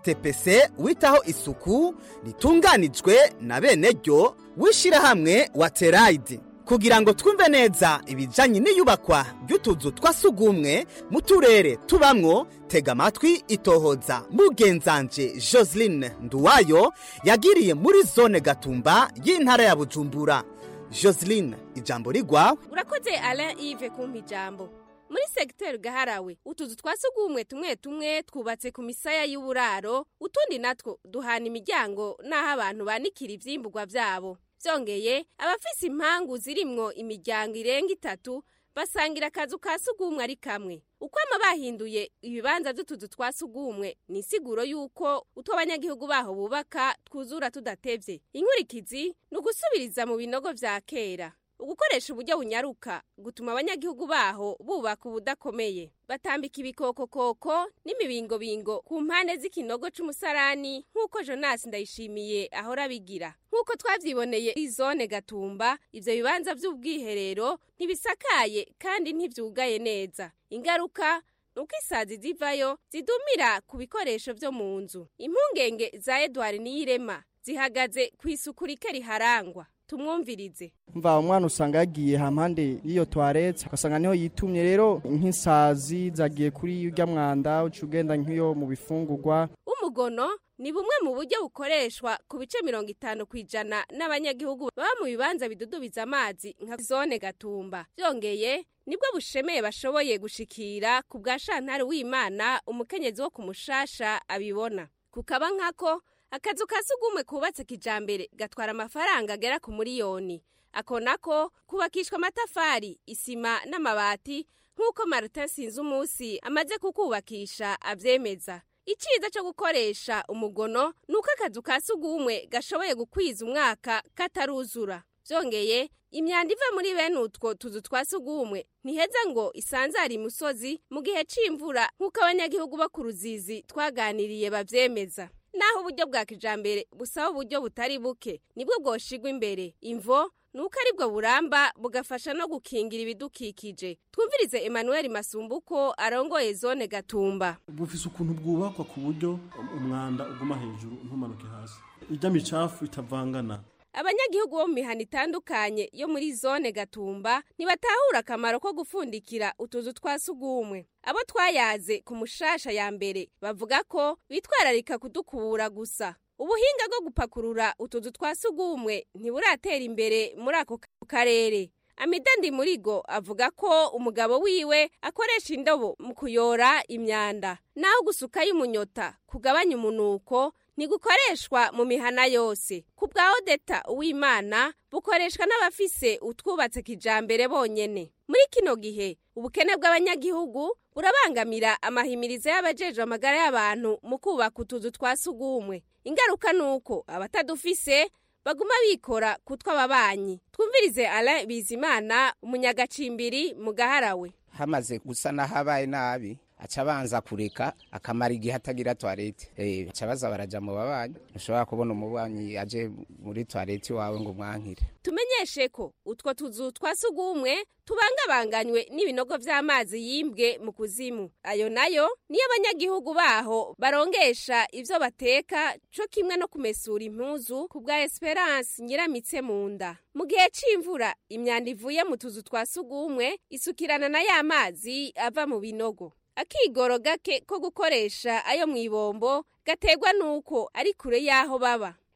atpc witaho isuku ritunganijwe na bene ryo w'ishyirahamwe wa terayidi kugira ngo twumve neza ibijyanye n'iyubakwa ry'utuzu twa sugumwe mu turere tubamwo tega amatwi itohoza mugenzanje joseline nduwayo yagiriye muri zone gatumba y'intara ya bujumbura joseline ijambo rigwawe urakoze alain yves kumpa ijambo muri segiteri gaharawe utuzu twa sugumwe tumwe tumwe twubatse ku misaya y'uburaro utundi natwo duhana imiryango n'aho abantu banikira ibyimburwa byabo byongeye abafise impangu zirimwo imiryango irenga itatu basangira akazu ka sugumwe ari kamwe ukwama bahinduye ibibanza by'utuzu twa sugumwe ni isiguro y'uko utwo abanyagihugu baho bubaka twuzura tudatevye inkurikizi ni ugusubiriza mu binogo vya kera ugukoresha uburyo bunyaruka gutuma abanyagihugu baho bubaka ubudakomeye batambika ibikokokoko n'imibingobingo ku mpande z'ikinogo c'umusarani nk'uko jonas ndayishimiye ahora abigira nk'uko twavyiboneye izone gatumba ivyo bibanza vy'ubwiherero ntibisakaye kandi ntivyugaye neza ingaruka nuko isazi zivayo zidumira ku bikoresho vyo mu nzu impungenge za edward niyirema zihagaze ku isuku rike riharangwa tumwumvirize mva umwana usanga yagiye hampande y'iyo toilette ugasanga niho yitumye rero nk'isazi zagiye kuri urya mwanda uca ugenda nk'iyo mu bifungurwa umugono ni bumwe mu buryo bukoreshwa ku bice mirongo itanu ku ijana n'abanyagihugu baba mu bibanza bidudubiza amazi nka zone gatumba byongeye nibwo bushemeye bashoboye gushikira ku bwa shantari w'imana umukenyezi wo ku mushasha abibona kukaba nkako akazu ka sugumwe kubatse kijambere gatwara amafaranga agera ku miliyoni ako nako kubakishwa amatafari isima n'amabati nk'uko martin sinzi umunsi amaze kukubakisha abyemeza icyiza cyo gukoresha umugono ni uko akazu ka sugumwe gashoboye gukwiza umwaka kataruzura byongeye imyanda iva muri bene utwo tuzu twa sugumwe ntiheza ngo isanzare imusozi mu gihe c'imvura nk'uko abanyagihugu bo ku ruzizi twaganiriye bavyemeza naho uburyo bwa kijambere busaba uburyo butari buke nibwo bwoshigwa imbere imvo nuko aribwo buramba bugafasha no gukingira ibidukikije twumvirize emmanuel masumbuko arongoye zone gatumba bufise ukuntu bwubakwa ku buryo umwanda uguma hejuru ntumanuke hasi ijya micafu itavangana abanyagihugu bo mu mihana itandukanye yo muri zone gatumba ntibatahura akamaro ko gufundikira utuzu twa sugumwe abo twayaze ku mushasha ya mbere bavuga ko bitwararika kudukubura gusa ubuhinga bwo gupakurura utuzu twa sugumwe ntiburatera imbere muri ako karere amidandi murigo avuga ko umugabo wiwe akoresha indobo mu kuyora imyanda naho gusukayo umunyota kugabanya umunuko ntigukoreshwa mu mihana yose ku bwa odeta uwimana bukoreshwa n'abafise utwubatse kijambere bonyene muri kino gihe ubukene bw'abanyagihugu burabangamira amahimirizo y'abajejwe amagara y'abantu mu kubaka utuzu twa sugumwe ingaruka ni uko abatadufise baguma bikora ku tw'ababanyi twumvirize alain bizimana umunyagacimbiri mu gaharawe hamaze gusa n'ahabaye nabi aca abanza kureka akamara igihe atagira toilette eh aca baza baraja mu babanyi ushobora kubona umubanyi aje muri toilette wawe ngo mwankire tumenyeshe ko utwo tuzu twa sugumwe tubangabanganywe n'ibinogo vy'amazi yimbwe mu kuzimu ayo nayo niyo abanyagihugu baho barongesha ivyo bateka co kimwe no kumesura impuzu ku bwa Esperance nyiramitse mu nda mu gihe c'imvura imyanda ivuye mu tuzu twa sugumwe isukirana na ya mazi ava mu binogo akigoro gake ko gukoresha ayo mu ibombo gategwa nuko ari kure y'aho baba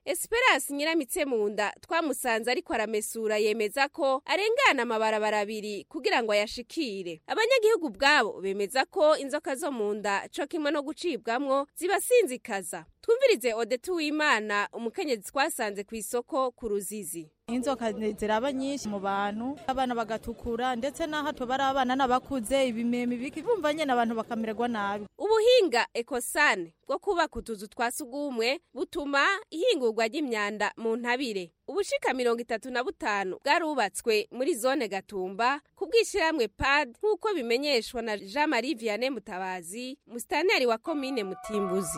esperance nyiramitse mu nda twamusanze ariko aramesura yemeza ko arengana amabarabara abiri kugira ngo ayashikire abanyagihugu ubwabo bemeza ko inzoka zo mu nda co kimwe no gucibwamwo zibasinzikaza twumvirize odete uwimana umukenyezi twasanze ku isoko ku ruzizi inzoka ziraba nyinshi mu bantu abana bagatukura ndetse n'aho tubara abana n'abakuze ibimeme biki bumva nyine abantu bakamererwa nabi ubuhinga ekosane bwo kubaka utuzu twa sugumwe butuma ihingurwa ry'imyanda mu ntabire ubushika mirongo itatu na butanu bwarubatswe muri zone gatumba ku bw'ishyirahamwe pad nk'uko bimenyeshwa na jean marie vianney mutabazi musitaneri wa komine mutimbuzi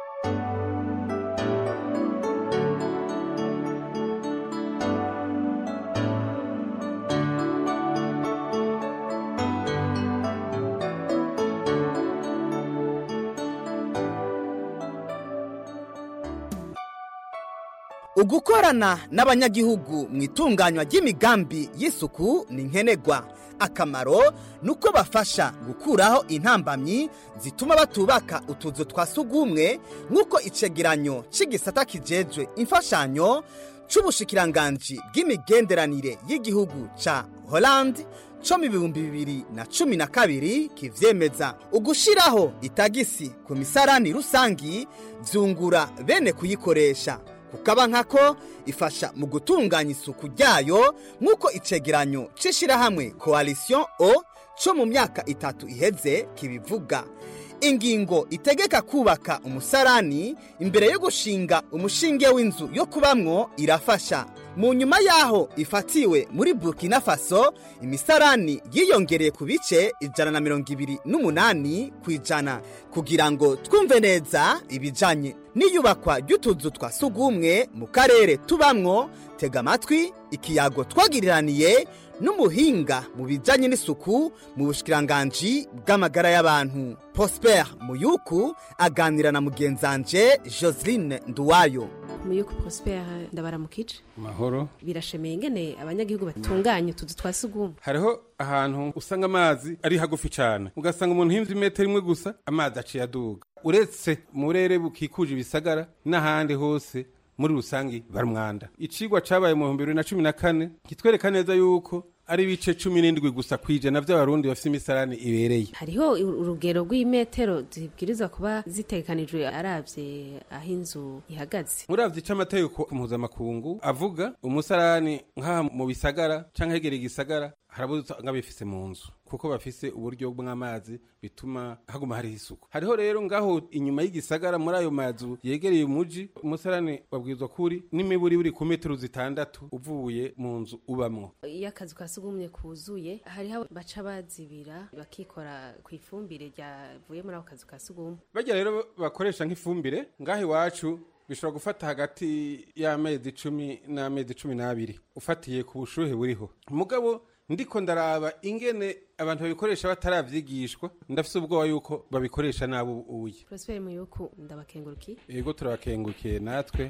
ugukorana n'abanyagihugu mu itunganywa ry'imigambi y'isuku ni nkenerwa akamaro ni uko bafasha gukuraho intambamyi zituma batubaka utuzu twa sugumwe nk'uko icegeranyo cy'igisata kijejwe imfashanyo c'ubushikiranganji bw'imigenderanire y'igihugu ca holandi co mu bihumbi bibiri na cumi na kabiri kivyemeza ugushiraho itagisi ku misarani rusangi vyungura bene kuyikoresha kukaba nkako ifasha mu gutunganya isuku ryayo nk'uko icegeranyo c'ishirahamwe coalition o co mu myaka itatu iheze kibivuga ingingo itegeka kubaka umusarani imbere yo gushinga umushinge w'inzu yo kubamwo irafasha mu nyuma y'aho ifatiwe muri burkina faso imisarani yiyongereye ku bice ijana na mirongo ibiri n'umunani ku ijana kugira ngo twumve neza ibijanye n'iyubakwa ry'utuzu twa sugumwe mu karere tubamwo tega amatwi ikiyago twagiriraniye n'umuhinga mu bijyanye n'isuku mu bushikiranganji bw'amagara y'abantu prosper muyuku aganira na mugenzanje joseline nduwayo muyuku prosper ndabaramukije mahoro birashemeye ingene abanyagihugu batunganya utuzu twa sugumwe hariho ahantu usanga amazi ari hagufi cyane ugasanga umuntu himvye imetero imwe gusa amazi aciye aduga uretse mu burere bukikuje ibisagara n'ahandi hose muri rusange bari umwanda icigwa cabaye mu bihumbi bibiri na cumi na kane kitwereka neza yuko ari ibice cumi n'indwi gusa kwijana vy'abarundi bafise imisarani ibereye hariho urugero rw'imetero zibwirizwa kuba zitegekanijwe aravye aho inzu ihagaze muravye ico amategeko mpuzamakungu avuga umusarani nk'aha mu bisagara canke hegereye igisagara harabuza nk'abifise mu nzu kuko bafise uburyo bw'amazi bituma haguma hariho isuku hariho rero ngaho inyuma y'igisagara muri ayo mazu yegereye umuji umusarani wabwirizwa kuri n'imiburi buri ku metero zitandatu uvuye mu nzu ubamwo iyo akazu ka sugumye kuzuye hariho baca bazibira bakikora ku ifumbire ryavuye muri ako kazu ka sugumwe bajya rero bakoresha nk'ifumbire ngaho iwacu bishobora gufata hagati y'amezi icumi n'amezi cumi n'abiri ufatiye ku bushuhe buriho mugabo ndiko ndaraba ingene abantu babikoresha bataravyigishwa ndafise ubwoba yuko babikoresha nabi ubuye prosper muyuku ndabakengurukiye yego turabakengurukiye natwe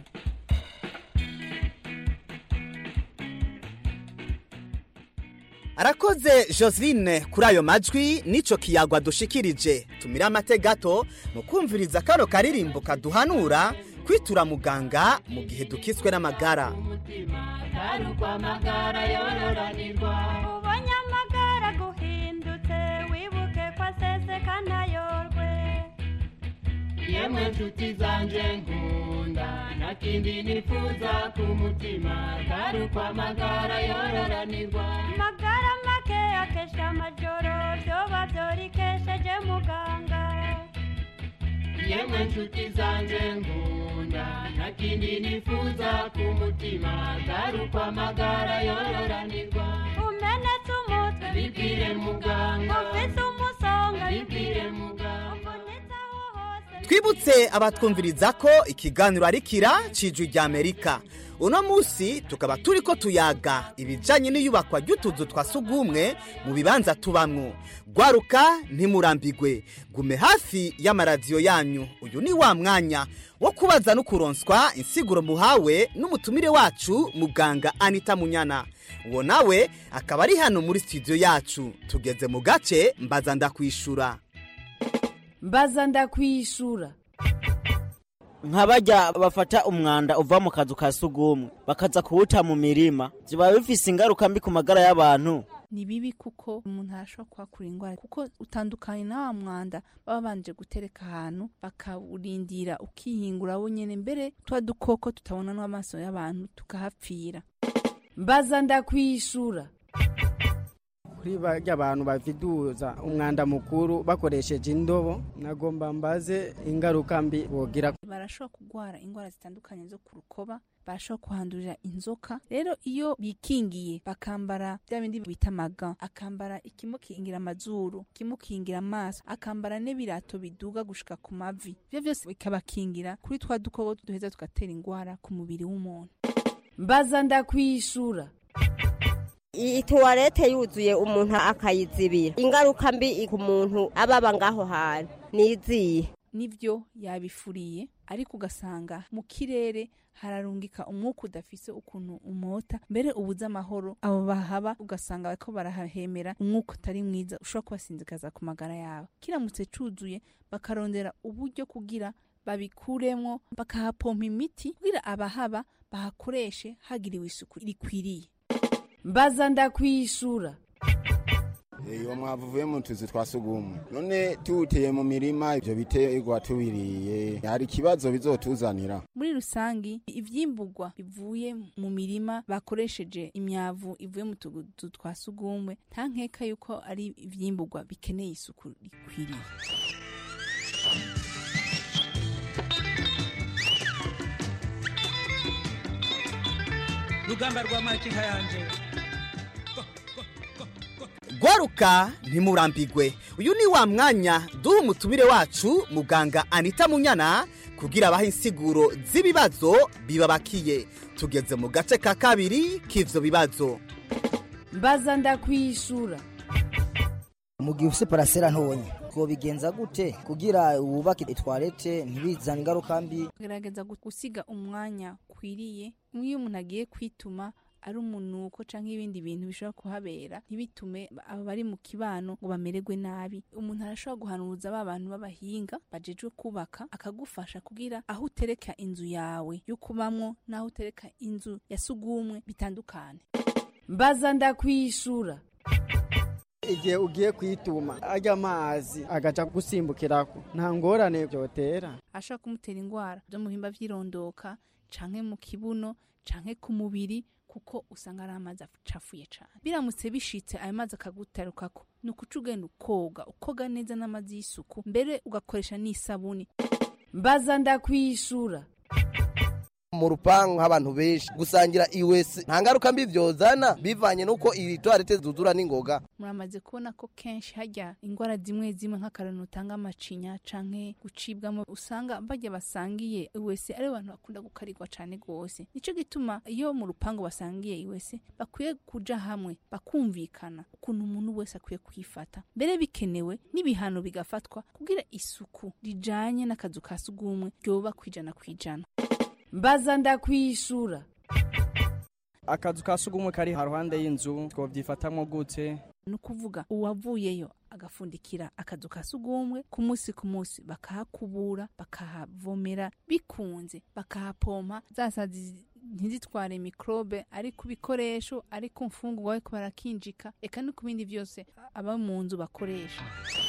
arakoze joseline kuri ayo majwi n'ico kiyagwa dushikirije tumira amate gato mu kumviriza kano karirimbo kaduhanura kwitura muganga mu gihe dukiswe n'amagara karukwa amagara yororanirwa ubonye amagara guhindutse wibuke ko aseseka ntayorwe yemwe nshuti zanje nkunda nta kindi nifuza ku mutima karukwa amagara yororanirwa amagara make akesha amajoro vyoba vyorikesheje muganga yemwe nshuti zanje nkunda nta kindi nifuza ku mutima garukwa amagara yororanirwa umenetse umutwe bibwire muganga ufise umusonga bibwire muganga twibutse abatwumviriza ko ikiganiro ari kira cijwi rya amerika uno munsi tukaba turi ko tuyaga ibijyanye n'iyubakwa ry'utuzu twa sugumwe mu bibanza tubamwo gwaruka ntimurambigwe gume hafi y'amaradiyo yanyu uyu ni wa mwanya wo kubaza no kuronswa insiguro muhawe n'umutumire wacu muganga anita munyana uwo nawe akaba ari hano muri studio yacu tugeze mu gace mbaza ndakwishura mbaza ndakwishura nk'abajya bafata umwanda uva mu kazu ka sugumwe bakaza kuwuta mu mirima ziba bifise ingaruka mbi ku magara y'abantu ni bibi kuko umuntu arashobora kuhakura indwara kuko utandukanye na wa mwanda baba banje gutereka ahantu bakawurindira ukihingura wo nyene mbere twa dukoko tutabona n'amaso y'abantu tukahapfira mbaza ndakwishura kuri barya abantu baviduza umwanda mukuru bakoresheje indobo nagomba mbaze ingaruka mbi bogira barashobora kurwara indwara zitandukanye zo ku rukoba barashobora kuhandurira inzoka rero iyo bikingiye bakambara bya bindi bita amaga akambara ikimukingira amazuru ikimukingira amaso akambara n'ibirato biduga gushika ku mavi ibyo byose bikabakingira kuri twa dukoko duheza tugatera indwara ku mubiri w'umuntu mbaza ndakwishura iyi tuwarete yuzuye umuntu akayizibira ingaruka mbi ku muntu ababa ngaho hantu niziye nivyo yabifuriye ariko ugasanga mu kirere hararungika umwuka udafise ukuntu umota mbere ubuze amahoro abo bahaba ugasanga bariko barahahemera umwuka utari mwiza ushobora kubasinzikaza ku magara yabo kiramutse cuzuye bakarondera uburyo kugira babikuremwo bakahapompa imiti kugira abahaba bahakoreshe hagiriwe isuku rikwiriye mbaza ndakwishura iyo mwavu uvuye mu tuzu twa sugumwe none tuwuteye mu mirima ibyo biterwa tubiriye hari ikibazo bizotuzanira muri rusangi ivyimburwa bivuye mu mirima bakoresheje imyavu ivuye mu tuzu twa sugumwe nta nkeka yuko ari ivyimburwa bikeneye isuku rikwiriye rugamba rwa makinka yanje gwaruka ntimurambigwe uyu ni wa mwanya duha umutumire wacu muganga anita munyana kugira abahe insiguro z'ibibazo bibabakiye tugeze mu gace ka kabiri k'ivyo bibazo mbaza ndakwishura mu gihe ufise parasera ntonye twobigenza gute kugira wubake itwarete ntibizane ingaruka mbi gerageza gusiga umwanya ukwiriye nk'iyo umuntu agiye kwituma ari umunuko canke ibindi bintu bishobora kuhabera ntibitume abo bari mu kibano ngo bamererwe nabi umuntu arashobora guhanuza ba bantu b'abahinga bajejwe kubaka akagufasha kugira aho utereka inzu yawe yo kubamwo n'aho utereka inzu ya sugumwe bitandukane mbaza ndakwishura igihe ugiye kwituma ajya amazi agaca gusimbukirako nta ngorane byotera ashobora kumutera indwara zo mu bihimba vy'irondoka canke mu kibuno canke ku mubiri kuko usanga ari amazi acafuye cyane biramutse bishitse ayo mazi akagutarukako ni ukuca ugenda ukoga ukoga neza n'amazi y'isuku mbere ugakoresha n'isabuni mbaza ndakwishura mu rupangu nk'abantu benshi gusangira iwese nta ngaruka mbi vyozana bivanye n'uko iri toilette zuzura n'ingoga muramaze kubona ko kenshi hajya indwara zimwe zimwe nk'akarano utanga amacinya canke gucibwamo usanga bajya basangiye iwese ari abantu bakunda gukarirwa cane gose nico gituma iyo mu rupangu basangiye iwese bakwiye kuja hamwe bakumvikana ukuntu umuntu wese akwiye kwifata mbere bikenewe n'ibihano bigafatwa kugira isuku rijanye n'akazu ka sugumwe ryoba kwijana kwijana mbaza ndakwishura akazu ka sugumwe kari haruhande y'inzu twovyifatamwo gute ni ukuvuga uwavuyeyo agafundikira akazu ka sugumwe ku munsi ku munsi bakahakubura bakahavomera bikunze bakahapompa za sazi ntizitware mikrobe ari ku bikoresho ari ku mfungurwa ariko barakinjika eka no ku bindi byose aba mu nzu bakoresha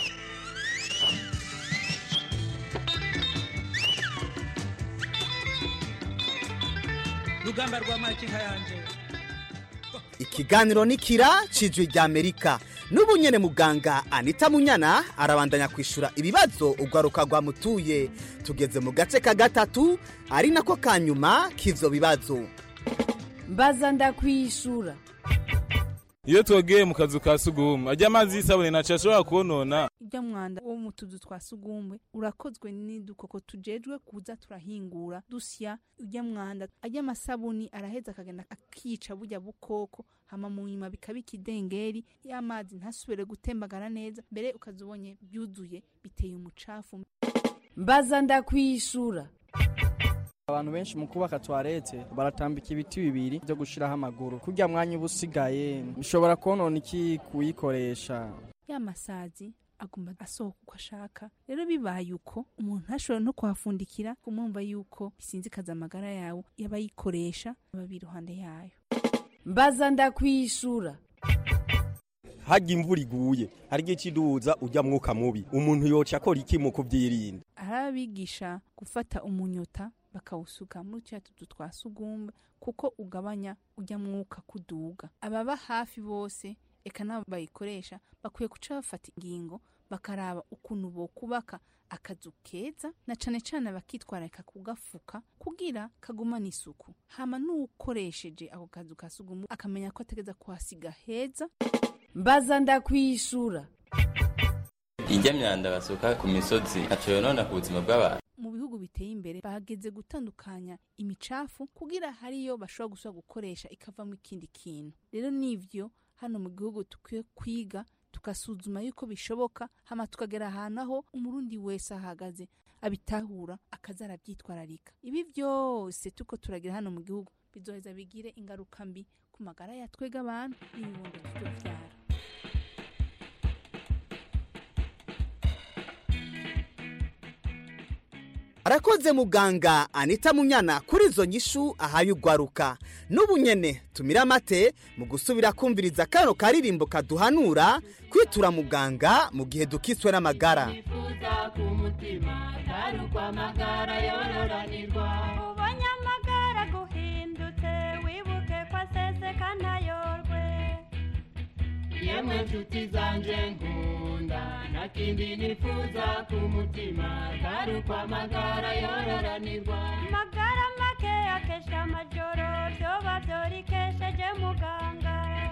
rugamba rwa makinka yanje ikiganiro ni kira cijwi rya amerika n'ubu nyene muganga anita munyana arabandanya kwishura ibibazo urwaruka rwamutuye tugeze mu gace ka gatatu ari nako ka nyuma k'ivyo bibazo mbaza ndakwishura iyo twogeye mu kazu ka sugumwe ajya amazi y'isabune ntaco ashobora konona ujya mwanda wo mu tuzu twa sugumwe urakozwe n'udukoko tujejwe kuza turahingura dusya ujya mwanda ajya amasabuni araheza akagenda akica burya bukoko hama mu nyuma bikaba ikidengeri y'amazi ntasubire gutembagara neza mbere ukaza ubonye byuzuye biteye umucafu mbaza ndakwishura abantu benshi mu kubaka toilette baratambika ibiti bibiri byo gushiraho amaguru kurya mwanya uba usigaye bishobora konona iki kuyikoresha ya masazi agomba asohoka uko ashaka rero bibaye uko umuntu ntashobora no kuhafundikira kumwumva yuko bisinzikaza amagara yawe y'abayikoresha baba iruhande yayo mbaza ndakwishura harya imvura iguye hari igihe kiduza ujya mwuka mubi umuntu yoca akora iki mu kubyirinda arabigisha gufata umunyota bakawusuka muri turiya tuzu twa sugumba kuko ugabanya ujya mwuka kuduga ababa hafi bose eka nabo bayikoresha bakwiye guca bafata ingingo bakaraba ukuntu bokubaka akazu keza na cane cane bakitwararika kugafuka kugira kagumane isuku hama n'uwukoresheje ako kazu ka sugumba akamenya ko ategeza kuhasiga heza mbaza ndakwishura ijya myanda basuka ku misozi ntaco yonona ku buzima bw'abantu mu bihugu biteye imbere bageze gutandukanya imicafu kugira hariyo bashobora gusubira gukoresha ikavamo ikindi kintu rero nivyo hano mu gihugu tukwiye kwiga tugasuzuma yuko bishoboka hama tukagera ahantu aho umurundi wese ahagaze abitahura akaza arabyitwararika ibi byose tuko turagira hano mu gihugu bizoheza bigire ingaruka mbi ku magara ya twega abantu n'ibibondo tuzovyara arakoze muganga anita munyana kuri izo nyishu ahaye ugwaruka n'ubu nyene tumira amate mu gusubira kumviriza kano karirimbo kaduhanura kwitura muganga mu gihe dukiswe n'amagara wifuza ku mutima atari ukwamagara yororanirwa ubonye amagara guhindutse wibuke ko aseseka ntayorwe yemwe nshuti zanje nkunda nta kindi nifuza ku mutima atari ukwamagara yororanirwa magara make akesha amajoro vyoba vyorikesheje muganga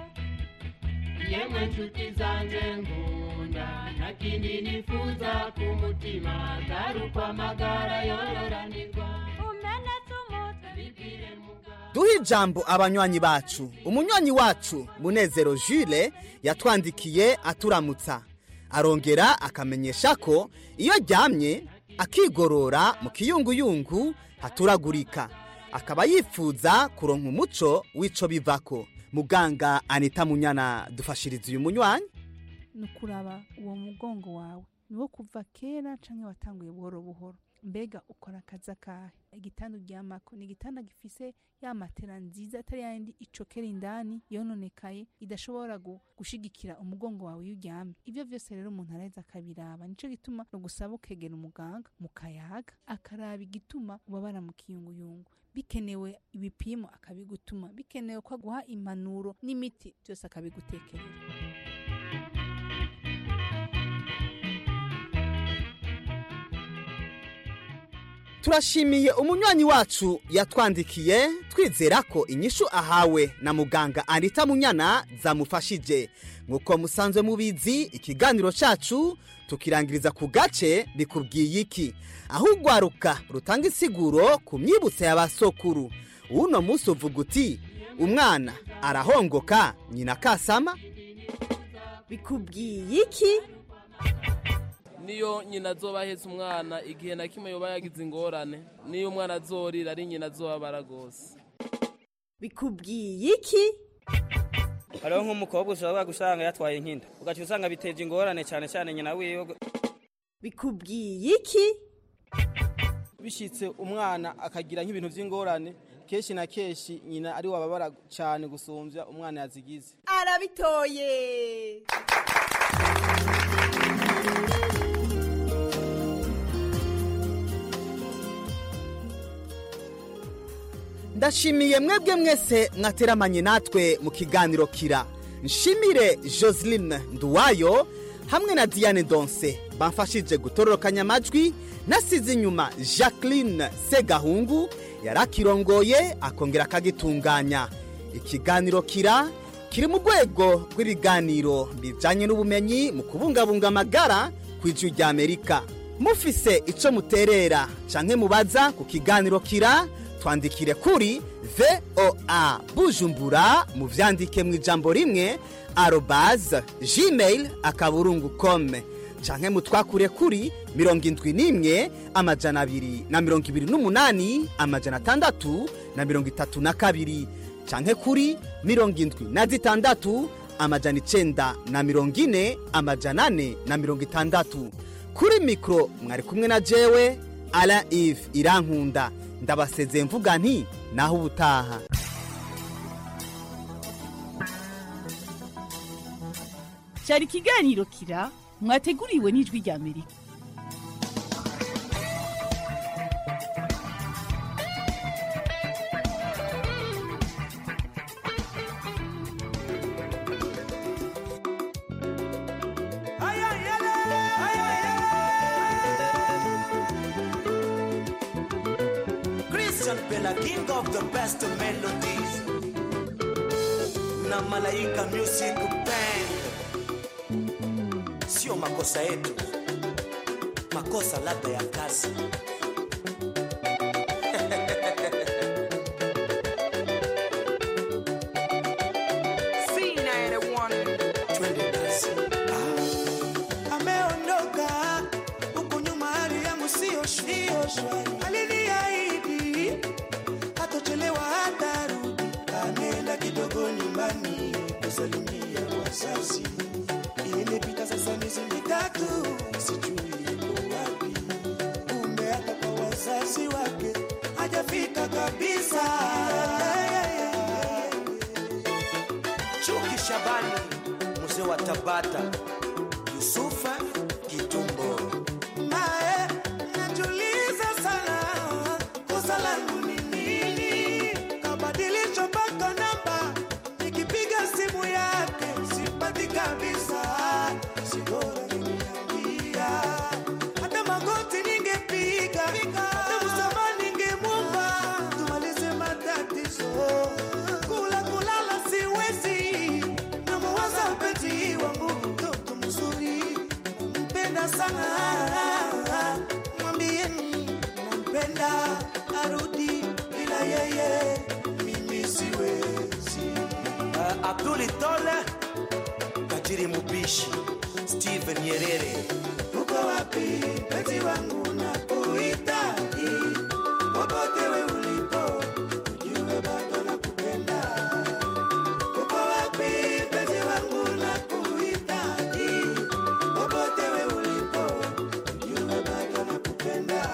yemwe nshuti zanje nkunda nta kindi nifuza ku mutima atari ukwamagara yororanirwa umenetse umutwe bibwire muganga duhe ijambo abanywanyi bacu umunywanyi wacu munezero jule yatwandikiye aturamutsa arongera akamenyesha ko iyo aryamye akigorora mu kiyunguyungu haturagurika akaba yifuza kuronka umuco w'ico bivako muganga anita munyana dufashiriza uyu munywanyi ni ukuraba uwo mugongo wawe niwo kuva kera canke watanguye buhoro buhoro mbega ukora akazi akahe igitanda uryamako ni igitanda gifise ya matera nziza atari yandi icokera indani yononekaye idashobora gu- gushigikira umugongo wawe iyo uryamye ivyo vyose rero umuntu araheza akabiraba nico gituma no gusaba ukegera umuganga mukayaga akaraba igituma ubabara mu kiyunguyungu bikenewe ibipimo akabigutuma bikenewe ko aguha impanuro n'imiti byose akabigutekerera turashimiye umunywanyi wacu yatwandikiye twizera ko inyishu ahawe na muganga anita munyana zamufashije nk'uko musanzwe mubizi ikiganiro cacu tukirangiriza ku gace bikubwiye iki aho ugwaruka rutanga isiguro ku myibutso y'abasokuru uno munsi uvuga uti umwana arahongoka nyina kasama bikubwiye iki niyo nyina azoba ahetse umwana igihe na kimwe yoba yagize ingorane niyo umwana azorira ari nyina azobabara rwose bikubwiye iki hariho nk'umukobwa ushobora gusanga yatwaye inkinda ugaca usanga biteje ingorane cyane cyane nyina wiwe bikubwiye iki bishitse umwana akagira nk'ibintu by'ingorane kenshi na kenshi nyina ari wababara cyane gusumbya umwana yazigize arabitoye ndashimiye mwebwe mwese mwateramanye natwe mu kiganiro kira nshimire joseline nduwayo hamwe na diane donse bamfashije gutororokanya amajwi nasize inyuma jacqueline segahungu yari akirongoye akongera akagitunganya ikiganiro kira kiri mu rwego rw'ibiganiro bijyanye n'ubumenyi mu kubungabunga amagara ku ijwi rya amerika mufise icyo muterera canke mubaza ku kiganiro kira twandikire kuri voa bujumbura muvyandike mu ijambo rimwe arobaze gmail akaburungu kome canke mutwakure kuri mirongo indwi n'imwe amajana abiri na mirongo ibiri n'umunani amajana atandatu na mirongo itatu na kabiri canke kuri mirongo indwi na zitandatu amajana icenda na mirongo ine amajana ane na mirongo itandatu kuri mikoro mwari kumwe na jewe ara ive irankunda ndabasezeye mvuga nti naho ubutaha cyari ikiganiro kira mwateguriwe n'ijwi rya amerika Christian Bella, king of the best melodies. Na Malaika Music Band. Sio makosa yetu, makosa labda ya kazi. Twende kazi. ameondoka huku nyuma hali yangu siyo shwari aliniahidi hatochelewa hatarudi ameenda kidogo nyumbani kusalimia wazazi imepita sasa miezi mitatu sijui yuko wapi kumbe hata kwa wazazi wake hajafika kabisa Chuki Shabani, mzee wa Tabata, Yusufa Kitumbo. naye najuliza sana kosa langu ni nini kabadilisha mpaka namba nikipiga simu yake sipati kabisa sibora niniambia hata magoti ningepiga hata msama ningemwomba tumalize matatizo kula kulala siwezi namuwaza mpenzi wangu mtoto mzuri nampenda sana mwambieni nampenda arudi bila yeye mimi siwezi Uh, Abduli Tole, Kajiri Mubishi, Steven Nyerere. uko wapi mpenzi wangu nakuhitaji popote we ulipo ujue bado nakupenda uko wapi mpenzi wangu nakuhitaji popote we ulipo ujue bado nakupenda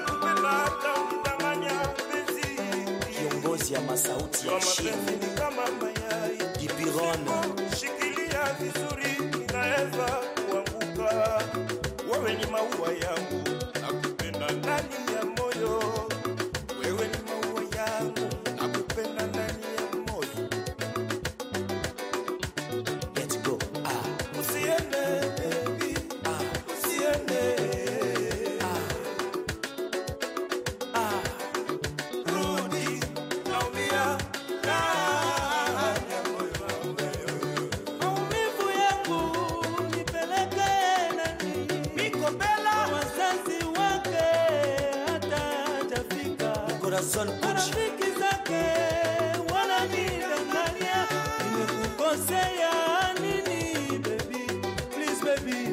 Kiongozi ya masauti ya chini. Dibirono. shikilia vizuri inaweza kuanguka wewe ni maua yangu nakupenda ndani ya moyo wewe ni maua yangu nakupenda ndani ya moyo Let's go. Ah. usiende baby ah. usiende ah. rudi naumia ndani ya moyo wangu maumivu yangu nipeleke nani Miko Bella. wazazi wake hata hajafika Corazon Pucci. marafiki zake wananidanganya nimekukosea nini baby please baby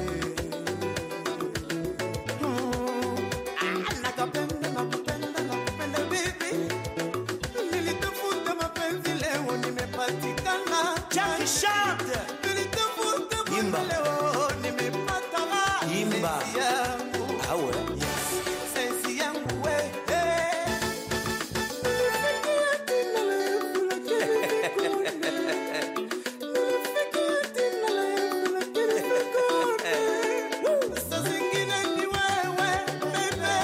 nakapenda nakupenda nakupenda baby nilitafuta mapenzi leo nimepatikana Jackie Chante. nilitafuta Imba. mapenzi leo nimepata Imba. Sensi yangu Awe. sensi yangu we Saa zingine ni wewe, baby.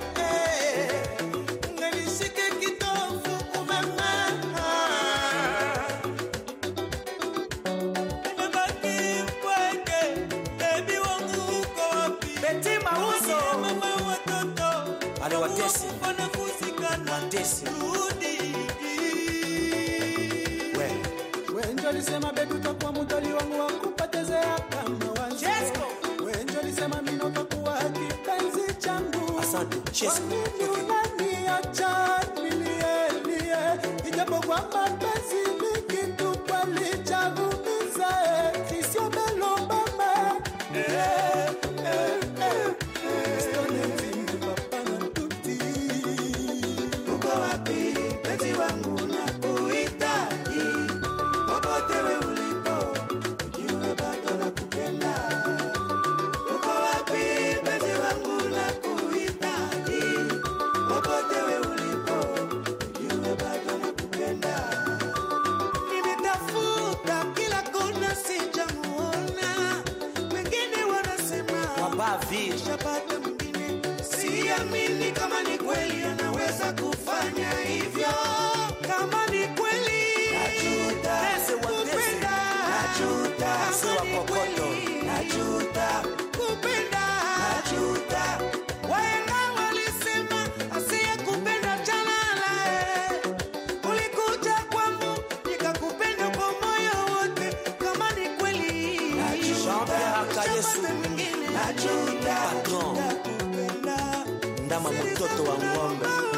Unganishike kitovu, umeng'aa. Nimebaki mpweke, baby wangu uko wapi? Beti Mauzo. Mama watoto, Ale watesi. wanakusikana. Watesi. Rudi. We. Wenjo lisema bebi utakuwa mutoli wangu wa kupotezea kama wanzo. Wenjo lisema mimi utakuwa kipenzi changu. Asante. Chesko. Kwa nini unaniacha nilie, nilie? Ijapokuwa mapenzi ni kitu kweli cha kuumiza, eh. Sisio melo mama. Eh, eh, eh, eh. Stone mvimbi, papa na tuti. Uko wapi, penzi wangu nakuhitaji popote we ulipo vie Nishapata mwingine, siamini kama ni kweli anaweza kufanya hivyo. Kama ni kweli Najuta. kupenda, Najuta. Mzee wa Kama ni kokoto. kweli Najuta. kupenda, Najuta. Wahenga walisema asiyekupenda chana naye. Ulikuja kwangu nikakupenda kwa moyo wote. Kama ni kweli Jean-Pierre Akayesu. nishapata mwingine. Najuta. Patron. Nakupenda. ndama mtoto wa ng'ombe